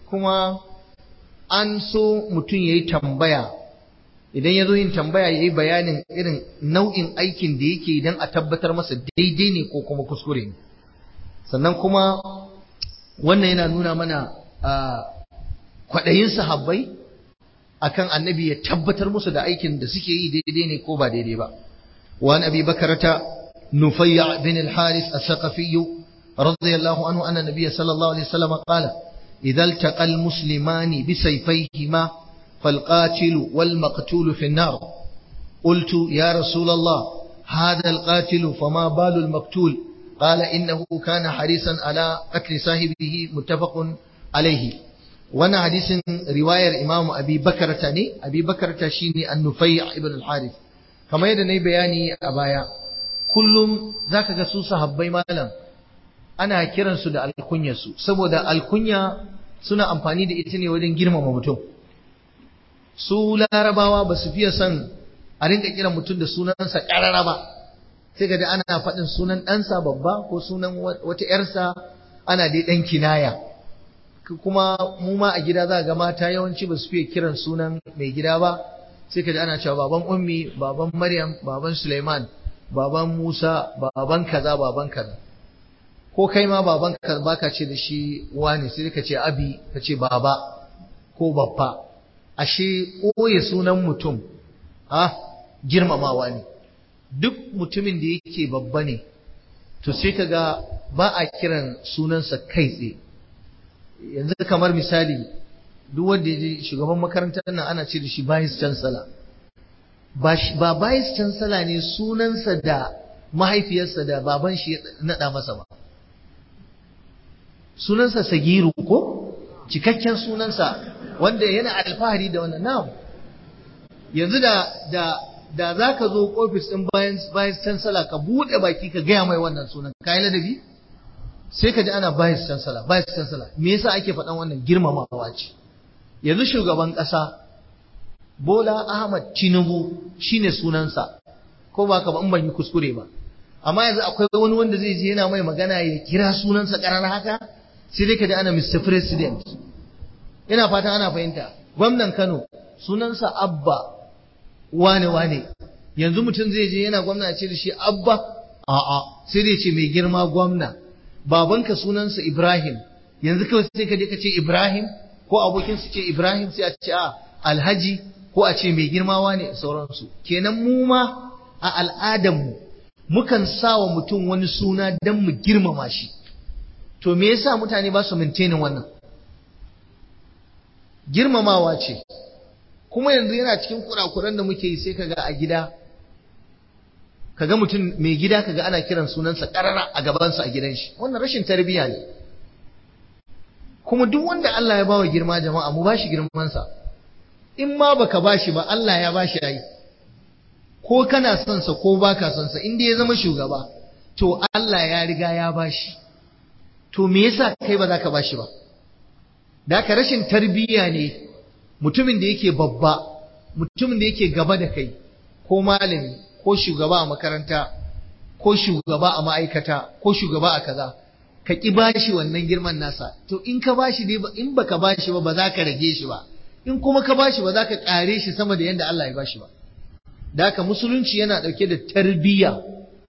Speaker 1: kuma an so mutum ya yi tambaya idan ya zo yin tambaya ya yi bayanin irin nau'in aikin da yake idan a tabbatar masa daidai ne ko kuma kuskure ne sannan kuma wannan yana nuna mana kwaɗayin sahabbai akan annabi ya tabbatar musu da aikin da suke yi daidai ne ko ba daidai ba وعن أبي بكرة نفيع بن الحارث الثقفي رضي الله عنه أن النبي صلى الله عليه وسلم قال إذا التقى المسلمان بسيفيهما فالقاتل والمقتول في النار قلت يا رسول الله هذا القاتل فما بال المقتول قال إنه كان حريصا على قتل صاحبه متفق عليه وانا حديث رواية إمام أبي بكرة أبي بكرة شيني النفيع ابن الحارث kamar yadda na yi bayani a baya kullum za ka ga su sahabbai malam ana kiransu da alkunyarsu saboda alkunya suna amfani da ita ne wajen girmama mutum su larabawa ba su fiye son a rinka kiran mutum da sunansa ƙarara ba sai ga ana faɗin sunan ɗansa babba ko sunan wata ‘yarsa ana dai ɗan kinaya kuma mu ma a gida za ga mata yawanci ba su fiye kiran sunan mai gida ba sai ka ji ana cewa baban ummi baban maryam baban suleiman baban musa baban kaza baban kaza ko kai ma baban ka baka ce da shi wani sai ka ce abi ka ce baba ko babba ashe koye sunan mutum ah girmamawa ne duk mutumin da yake babba ne to sai ka ga ba a kiran sunansa kai tsaye yanzu kamar misali duk wanda ya je shugaban makarantar nan ana ce da shi vice chancellor ba ba vice chancellor ne sunansa da mahaifiyarsa da baban shi ya nada masa ba sunansa sagiru ko cikakken sunansa wanda yana alfahari da wannan na'am yanzu da da da zaka zo office din vice chancellor ka bude baki ka gaya mai wannan sunan kai ladabi sai ka ji ana vice chancellor vice chancellor me yasa ake faɗan wannan girmamawa ce yanzu shugaban ƙasa Bola Ahmad Tinubu shine sunansa ko ba ka ba in ban yi kuskure ba amma yanzu akwai wani wanda zai je yana mai magana ya kira sunansa ƙarar haka sai dai ka ji ana Mr President ina fatan ana fahimta gwamnan Kano sunansa Abba wane wane yanzu mutum zai je yana gwamna ce da shi Abba a'a sai dai ce mai girma gwamna babanka sunansa Ibrahim yanzu kawai sai ka je ka ce Ibrahim ko abokin su ce Ibrahim sai a ce a Alhaji ko a ce mai girmawa ne sauransu kenan mu ma a al'adarmu mukan sa wa mutum wani suna don mu girmama shi to me yasa mutane ba su mintenin wannan girmamawa ce kuma yanzu yana cikin kurakuran da muke yi sai kaga a gida kaga mutum mai gida kaga ana kiran sunansa karara a gabansa a gidan shi wannan rashin tarbiyya ne kuma duk wanda Allah ya bawa girma jama'a mu bashi girmansa in ma baka bashi ba Allah ya bashi yayi ko kana son sa ko baka son sa inda ya zama shugaba to Allah ya riga ya bashi to me yasa kai ba za ka bashi ba da ka rashin tarbiyya ne mutumin da yake babba mutumin da yake gaba da kai ko malami ko shugaba a makaranta ko shugaba a ma'aikata ko shugaba a kaza ka ki bashi wannan girman nasa to in ka bashi dai in baka bashi ba ba za ka rage shi ba in kuma ka bashi ba za ka kare shi sama da yadda Allah ya bashi ba da haka musulunci yana dauke da tarbiyya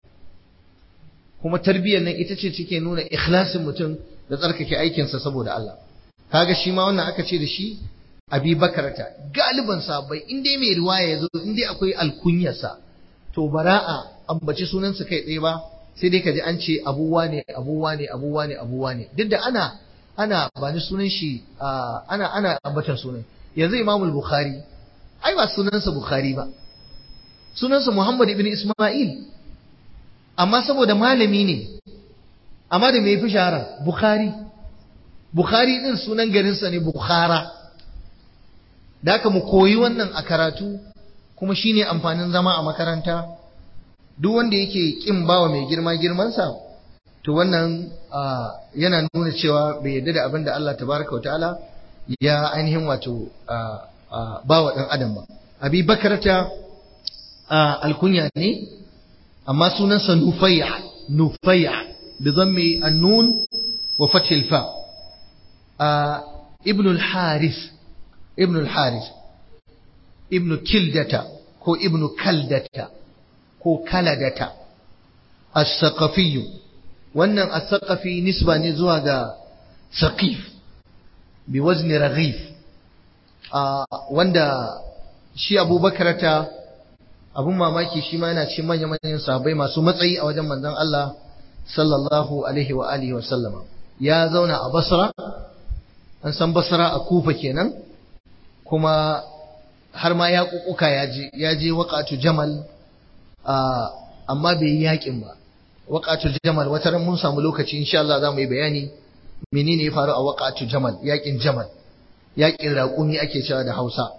Speaker 1: kuma tarbiyyar nan ita ce take nuna ikhlasin mutum da tsarkake aikinsa saboda Allah kaga shi ma wannan aka ce da shi abi bakarata galiban sahabbai in dai mai riwaya yazo in dai akwai alkunyarsa to bara'a ambaci sunansa kai tsaye ba sai dai kaji an ce abuwa ne abuwa ne abuwa ne abuwa ne duk da ana ana ba ni sunan shi ana ana ambatan sunan yanzu Imam Bukhari ai ba sunansa Bukhari ba sunansa Muhammad ibn Isma'il amma saboda malami ne amma da me yafi shahara Bukhari Bukhari din sunan garinsa ne Bukhara da haka mu koyi wannan a karatu kuma shine amfanin zama a makaranta duk wanda yake kin bawa mai girma girmansa to wannan yana nuna cewa bai yarda da abin da Allah tabaraka wa ta'ala ya ainihin wato bawa dan adam ba abi bakarata alkunya ne amma sunansa nufayya nufayya bi dhammi an-nun wa fathi al-fa ibn al-harith ibn al-harith ibn kildata ko ibn kaldata ko kaladata as-saqafi wannan as-saqafi nisba ne zuwa ga saqif bi wazni raghif wanda shi abubakar ta abun mamaki shi ma yana cikin manya-manyan sahabbai masu matsayi a wajen manzon Allah sallallahu alaihi wa alihi wa sallama ya zauna a Basra an san Basra a Kufa kenan kuma har ma ya kukuka ya je ya je waqatu Jamal amma bai yi yakin ba waqatu Jamal wata ran mun samu lokaci insha Allah za mu yi bayani menene ya faru a waqatu Jamal yakin Jamal yakin raƙumi ake cewa da Hausa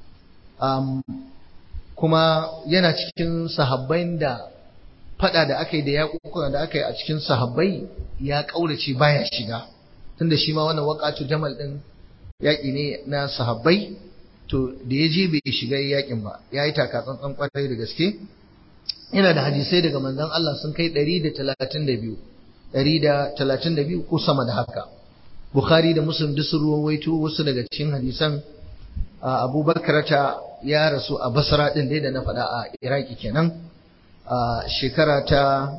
Speaker 1: kuma yana cikin sahabbai da fada da aka yi da yaƙuƙuka da aka yi a cikin sahabbai ya ƙaurace baya shiga tunda shi ma wannan waƙatu jamal ɗin yaƙi ne na sahabbai to da ya je bai shiga yaƙin ba ya yi taka tsantsan ƙwarai da gaske yana da hadisai daga manzon Allah sun kai ɗari da talatin da biyu ɗari da talatin da biyu ko sama da haka Bukhari da Muslim duk sun ruwaito wasu daga cikin hadisan Abubakar ta ya rasu a Basra ɗin dai da na faɗa a Iraki kenan a shekara ta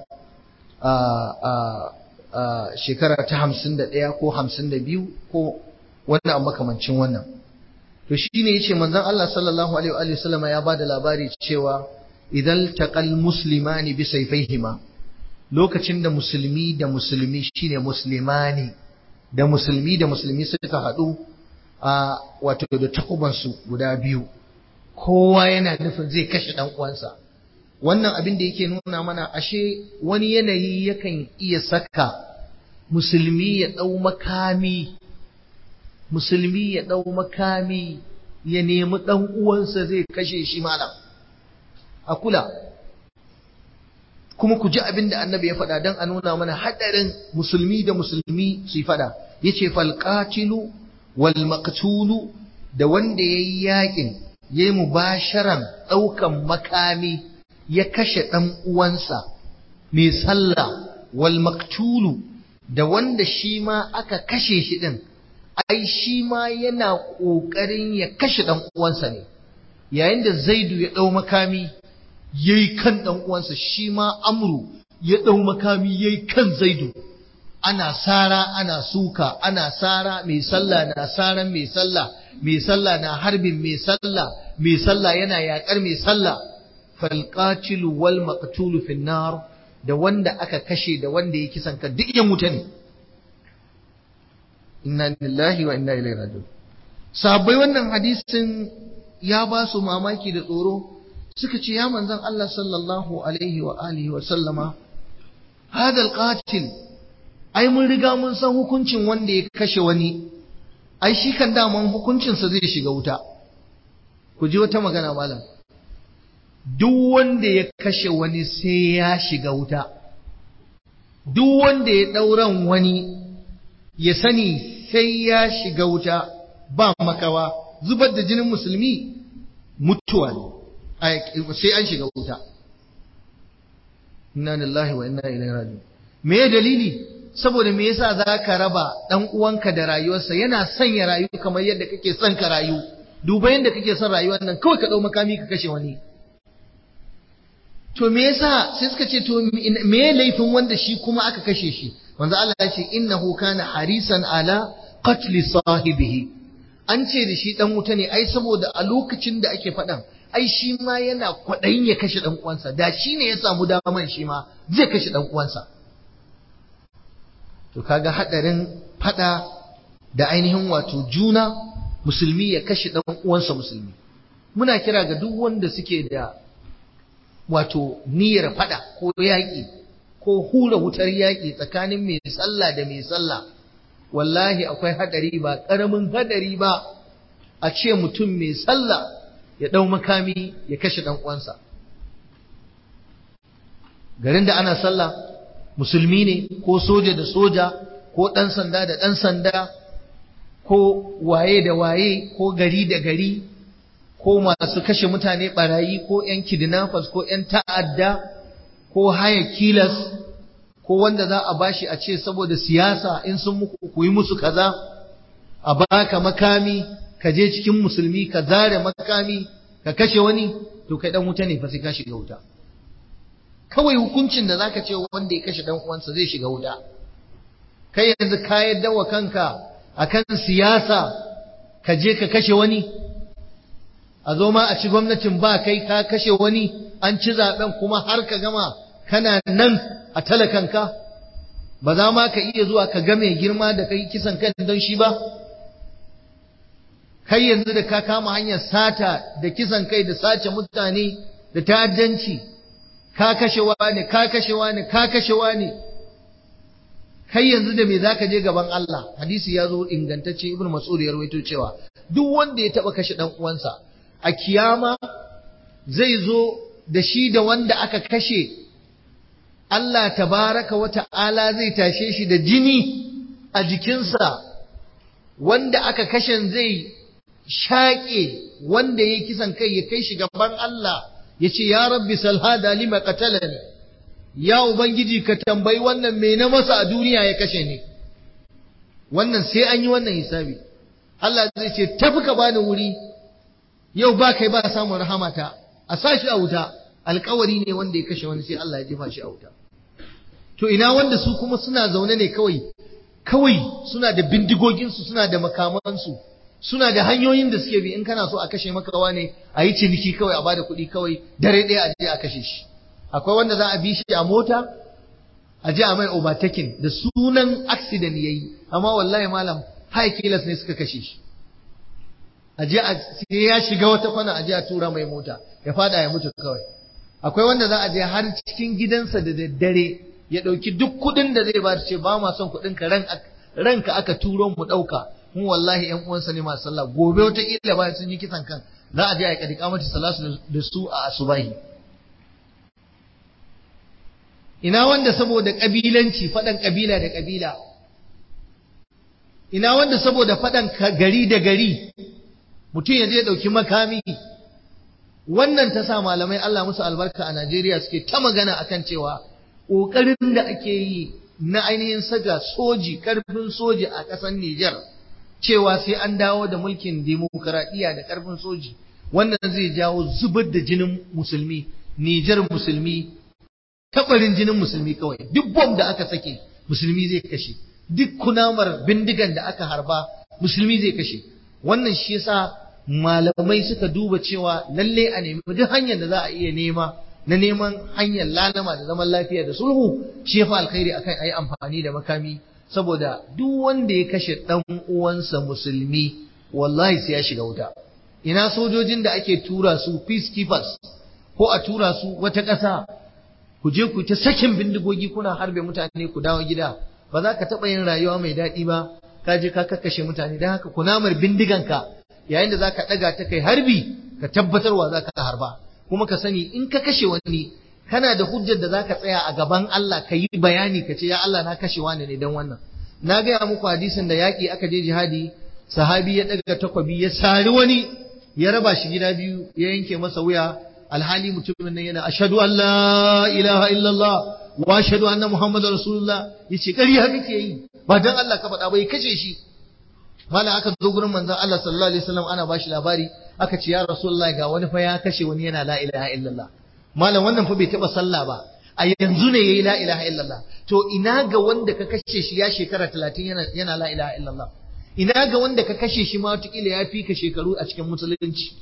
Speaker 1: shekara ta hamsin da ɗaya ko hamsin da biyu ko wannan makamancin wannan to shi ne ya ce manzon Allah sallallahu alaihi wa sallama ya ba da labari cewa idan taqal muslimani bi sayfaihima lokacin da musulmi da musulmi shine muslimani da musulmi da musulmi suka haɗu a wato da takubansu guda biyu kowa yana nufin zai kashe ɗan uwansa wannan abin da yake nuna mana ashe wani yanayi yakan iya saka musulmi ya ɗau makami musulmi ya ɗau makami ya nemi ɗan uwansa zai kashe shi malam a kula kuma ku ji abin da annabi ya faɗa don a nuna mana haɗarin musulmi da musulmi su yi faɗa ya ce falƙatilu wal maqtulu da wanda ya yi yaƙin ya yi mubasharan ɗaukan makami ya kashe ɗan uwansa mai sallah wal maktulu da wanda shi ma aka kashe shi ɗin ai shi ma yana ƙoƙarin ya kashe ɗan uwansa ne yayin da zaidu ya ɗau makami ya yi kan ɗan uwansa shi ma amru ya ɗau makami ya yi kan zaidu ana sara ana suka ana sara mai sallah na saran mai sallah mai sallah na harbin mai sallah mai sallah yana yaƙar mai sallah falqatilu wal maqtulu fin nar da wanda aka kashe da wanda ya kisan ka duk yan wuta ne inna lillahi wa inna ilaihi raji'un sahabbai wannan hadisin ya ba su mamaki da tsoro suka ce ya manzon Allah sallallahu alaihi wa alihi wa sallama hadal qatil ai mun riga mun san hukuncin wanda ya kashe wani ai shi kan daman hukuncinsa zai shiga wuta ku ji wata magana malam duk wanda ya kashe wani sai ya shiga wuta duk wanda ya ɗauran wani ya sani sai ya shiga wuta ba makawa zubar da jinin musulmi mutuwa ne sai an shiga wuta inna lillahi wa inna ilaihi raji'un me dalili saboda me yasa zaka raba dan uwanka da rayuwarsa yana son ya rayu kamar yadda kake son ka rayu duba yadda kake son rayuwar nan kawai ka dau makami ka kashe wani to me yasa sai suka ce to me laifin wanda shi kuma aka kashe shi manzo Allah ya ce innahu kana harisan ala qatl sahibihi an ce da shi dan wuta ne ai saboda a lokacin da ake faɗan ai shi ma yana kwaɗayin ya kashe dan uwansa da shi ne ya samu daman shi ma zai kashe dan uwansa to kaga hadarin faɗa da ainihin wato juna musulmi ya kashe dan uwansa musulmi muna kira ga duk wanda suke da wato niyyar fada ko yaƙi ko hura wutar yaƙi tsakanin mai sallah da mai sallah wallahi akwai hadari ba ƙaramin hadari ba a ce mutum mai sallah ya ɗau makami ya kashe ɗan uwansa garin da ana sallah musulmi ne ko soja da soja ko ɗan sanda da ɗan sanda ko waye da waye ko gari da gari ko masu kashe mutane barayi ko ‘yan kidnappers ko ‘yan ta'adda ko haya kilas ko wanda za a bashi a ce saboda siyasa in sun muku ku yi musu kaza a baka makami ka je cikin musulmi ka zare makami ka kashe wani to kai dan wuta ne fa sai ka shiga wuta kawai hukuncin da zaka ce wanda ya kashe dan uwansa zai shiga wuta kai yanzu ka yadda wa kanka akan siyasa ka je ka kashe wani a zo ma a ci gwamnatin ba kai ka kashe wani an ci zaben kuma har ka gama kana nan a talakanka ba za ma ka iya zuwa ka ga mai girma da kai kisan kan don shi ba kai yanzu da ka kama hanyar sata da kisan kai da sace mutane da ta'addanci ka kashe wani ka kashe wani ka kashe wani kai yanzu da me zaka je gaban Allah hadisi ya zo ingantacce ibnu mas'ud ya rawaito cewa duk wanda ya taba kashe dan uwansa a kiyama zai zo da shi da wanda aka kashe Allah tabaraka wa ta'ala zai tashe shi da jini a jikinsa wanda aka kashe zai shaƙe wanda ya kisan kai ya kai shi gaban Allah ya ce ya rabbi salhada lima qatalani ya ubangiji ka tambayi wannan me na masa a duniya ya kashe ni wannan sai an yi wannan hisabi Allah zai ce tafi ka bani wuri yau ba kai ba samun rahamata a sa shi a wuta alkawari ne wanda ya kashe wani sai Allah ya jefa shi a wuta to ina wanda su kuma suna zaune ne kawai kawai suna da bindigoginsu suna da makamansu suna da hanyoyin da suke bi in kana so a kashe maka ne a yi ciniki kawai a bada kuɗi kawai dare ɗaya a je a kashe shi akwai wanda za a bi shi a mota a je a mai overtaking da sunan accident yayi amma wallahi malam high killers ne suka kashe shi a je a sai ya shiga wata kwana a je a tura mai mota ya fada ya mutu kawai akwai wanda za a je har cikin gidansa da daddare ya ɗauki duk kuɗin da zai ba ce ba ma son kuɗin ka ranka aka turo mu ɗauka mu wallahi ƴan uwansa ne masu sallah gobe wata kila bayan sun yi kisan kan za a je a kadi kamata salatu da su a asubahi ina wanda saboda kabilanci faɗan kabila da kabila ina wanda saboda faɗan gari da gari mutum ya je ya ɗauki makami wannan ta sa malamai Allah musu albarka a Najeriya suke ta magana akan cewa ƙoƙarin da ake yi na ainihin saka soji ƙarfin soji a ƙasar Nijar cewa sai an dawo da mulkin demokuraɗiyya da ƙarfin soji wannan zai jawo zubar da jinin musulmi Nijar musulmi tabarin jinin musulmi kawai duk bom da aka sake musulmi zai kashe duk kunamar bindigan da aka harba musulmi zai kashe wannan shi yasa malamai suka duba cewa lalle a nemi duk hanyar da za a iya nema na neman hanyar lalama da zaman lafiya da sulhu shi ya fi alkhairi akan ayi amfani da makami saboda duk wanda ya kashe dan uwansa musulmi wallahi sai ya shiga wuta ina sojojin da ake tura su peacekeepers ko a tura su wata ƙasa ku je ku ta sakin bindigogi kuna harbe mutane ku dawo gida ba za ka taɓa yin rayuwa mai daɗi ba ka je ka kakkashe mutane don haka kunamar bindiganka yayin da za ka ɗaga ta kai harbi ka tabbatarwa za ka harba kuma ka sani in ka kashe wani kana da hujjar da za ka tsaya a gaban Allah ka yi bayani ka ce ya Allah na kashe wani ne don wannan na gaya muku hadisin da yaƙi aka je jihadi sahabi ya ɗaga takwabi ya sari wani ya raba shi gida biyu ya yanke masa wuya alhali mutumin nan yana ashhadu an la ilaha illallah wa ashhadu anna muhammadar rasulullah yace ƙarya kake yi ba dan Allah ka faɗa ba ya kashe shi malam aka zo gurin manzon Allah sallallahu alaihi wasallam ana bashi labari aka ce ya rasulullah ga wani fa ya kashe wani yana la ilaha illallah malam wannan fa bai taba sallah ba a yanzu ne yayi la ilaha illallah to ina ga wanda ka kashe shi ya shekara 30 yana yana la ilaha illallah ina ga wanda ka kashe shi ma wataƙila ya fi ka shekaru a cikin musulunci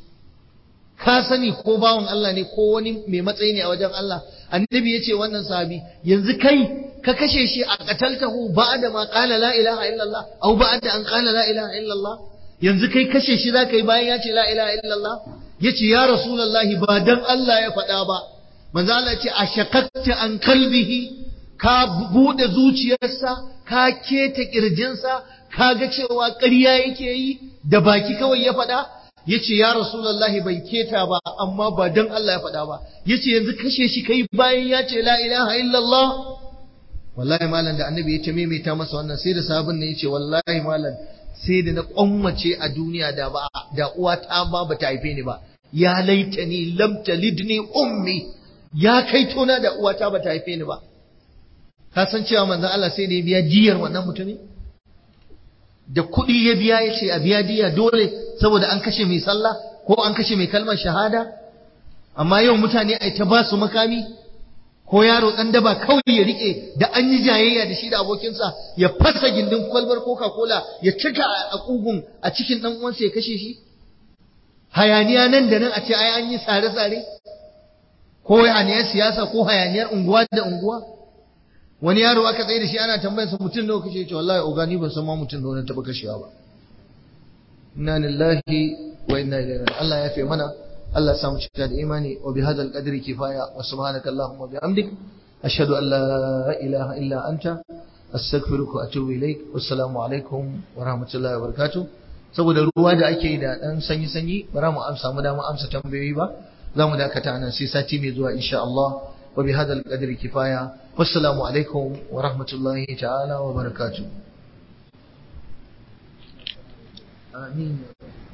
Speaker 1: ka sani ko bawan Allah ne ko wani mai matsayi ne a wajen Allah annabi ya ce wannan sahabi yanzu kai ka kashe shi a qataltahu ba'da ma qala la ilaha illallah aw ba'da an qala la ilaha illallah yanzu kai kashe shi zaka yi bayan ya ce la ilaha illallah yace ya rasulullahi ba dan Allah ya faɗa ba manzo Allah ya ce ashaqaqta an kalbihi ka bude zuciyarsa ka keta kirjinsa ka ga cewa ƙarya yake yi da baki kawai ya faɗa yace ya rasulullahi bai keta ba amma ba dan Allah ya faɗa ba yace yanzu kashe shi kai bayan ya ce la ilaha illallah wallahi malam da annabi ya ce maimaita masa wannan sai da sabon ne yace wallahi malam sai da na kwammace a duniya da ba da uwa ta ba ba ta haife ni ba ya laitani lam talidni ummi ya kai tona da uwa ta ba ta haife ni ba ka san cewa manzon Allah sai da ya biya jiyar wannan mutumin da kuɗi ya biya ya ce a biya diya dole saboda an kashe mai sallah ko an kashe mai kalmar shahada amma yau mutane ai ta ba su makami ko yaro ɗan daba kawai ya rike da an yi jayayya da shi da abokinsa ya fasa gindin kwalbar coca cola ya cika a ƙugun a cikin ɗan uwansa ya kashe shi hayaniya nan da nan a ce ai an yi sare-sare ko hayaniyar siyasa ko hayaniyar unguwa da unguwa wani yaro aka tsaye da shi ana tambayarsa mutum nawa kashe ce wallahi ogani ban san ma mutum nawa na taba kashewa ba inna lillahi wa inna ilaihi raji'un Allah ya fi mana Allah ya samu cika da imani wa bi hadzal qadri kifaya wa subhanaka allahumma wa bihamdik ashhadu an la ilaha illa anta astaghfiruka wa atubu ilaik wassalamu alaikum wa rahmatullahi wa barakatuh saboda ruwa da ake da dan sanyi sanyi bara mu amsa mu da mu amsa tambayoyi ba za mu dakata nan sai sati mai zuwa insha Allah wa bi hadal qadri kifaya wassalamu alaikum wa rahmatullahi ta'ala wa barakatuh amin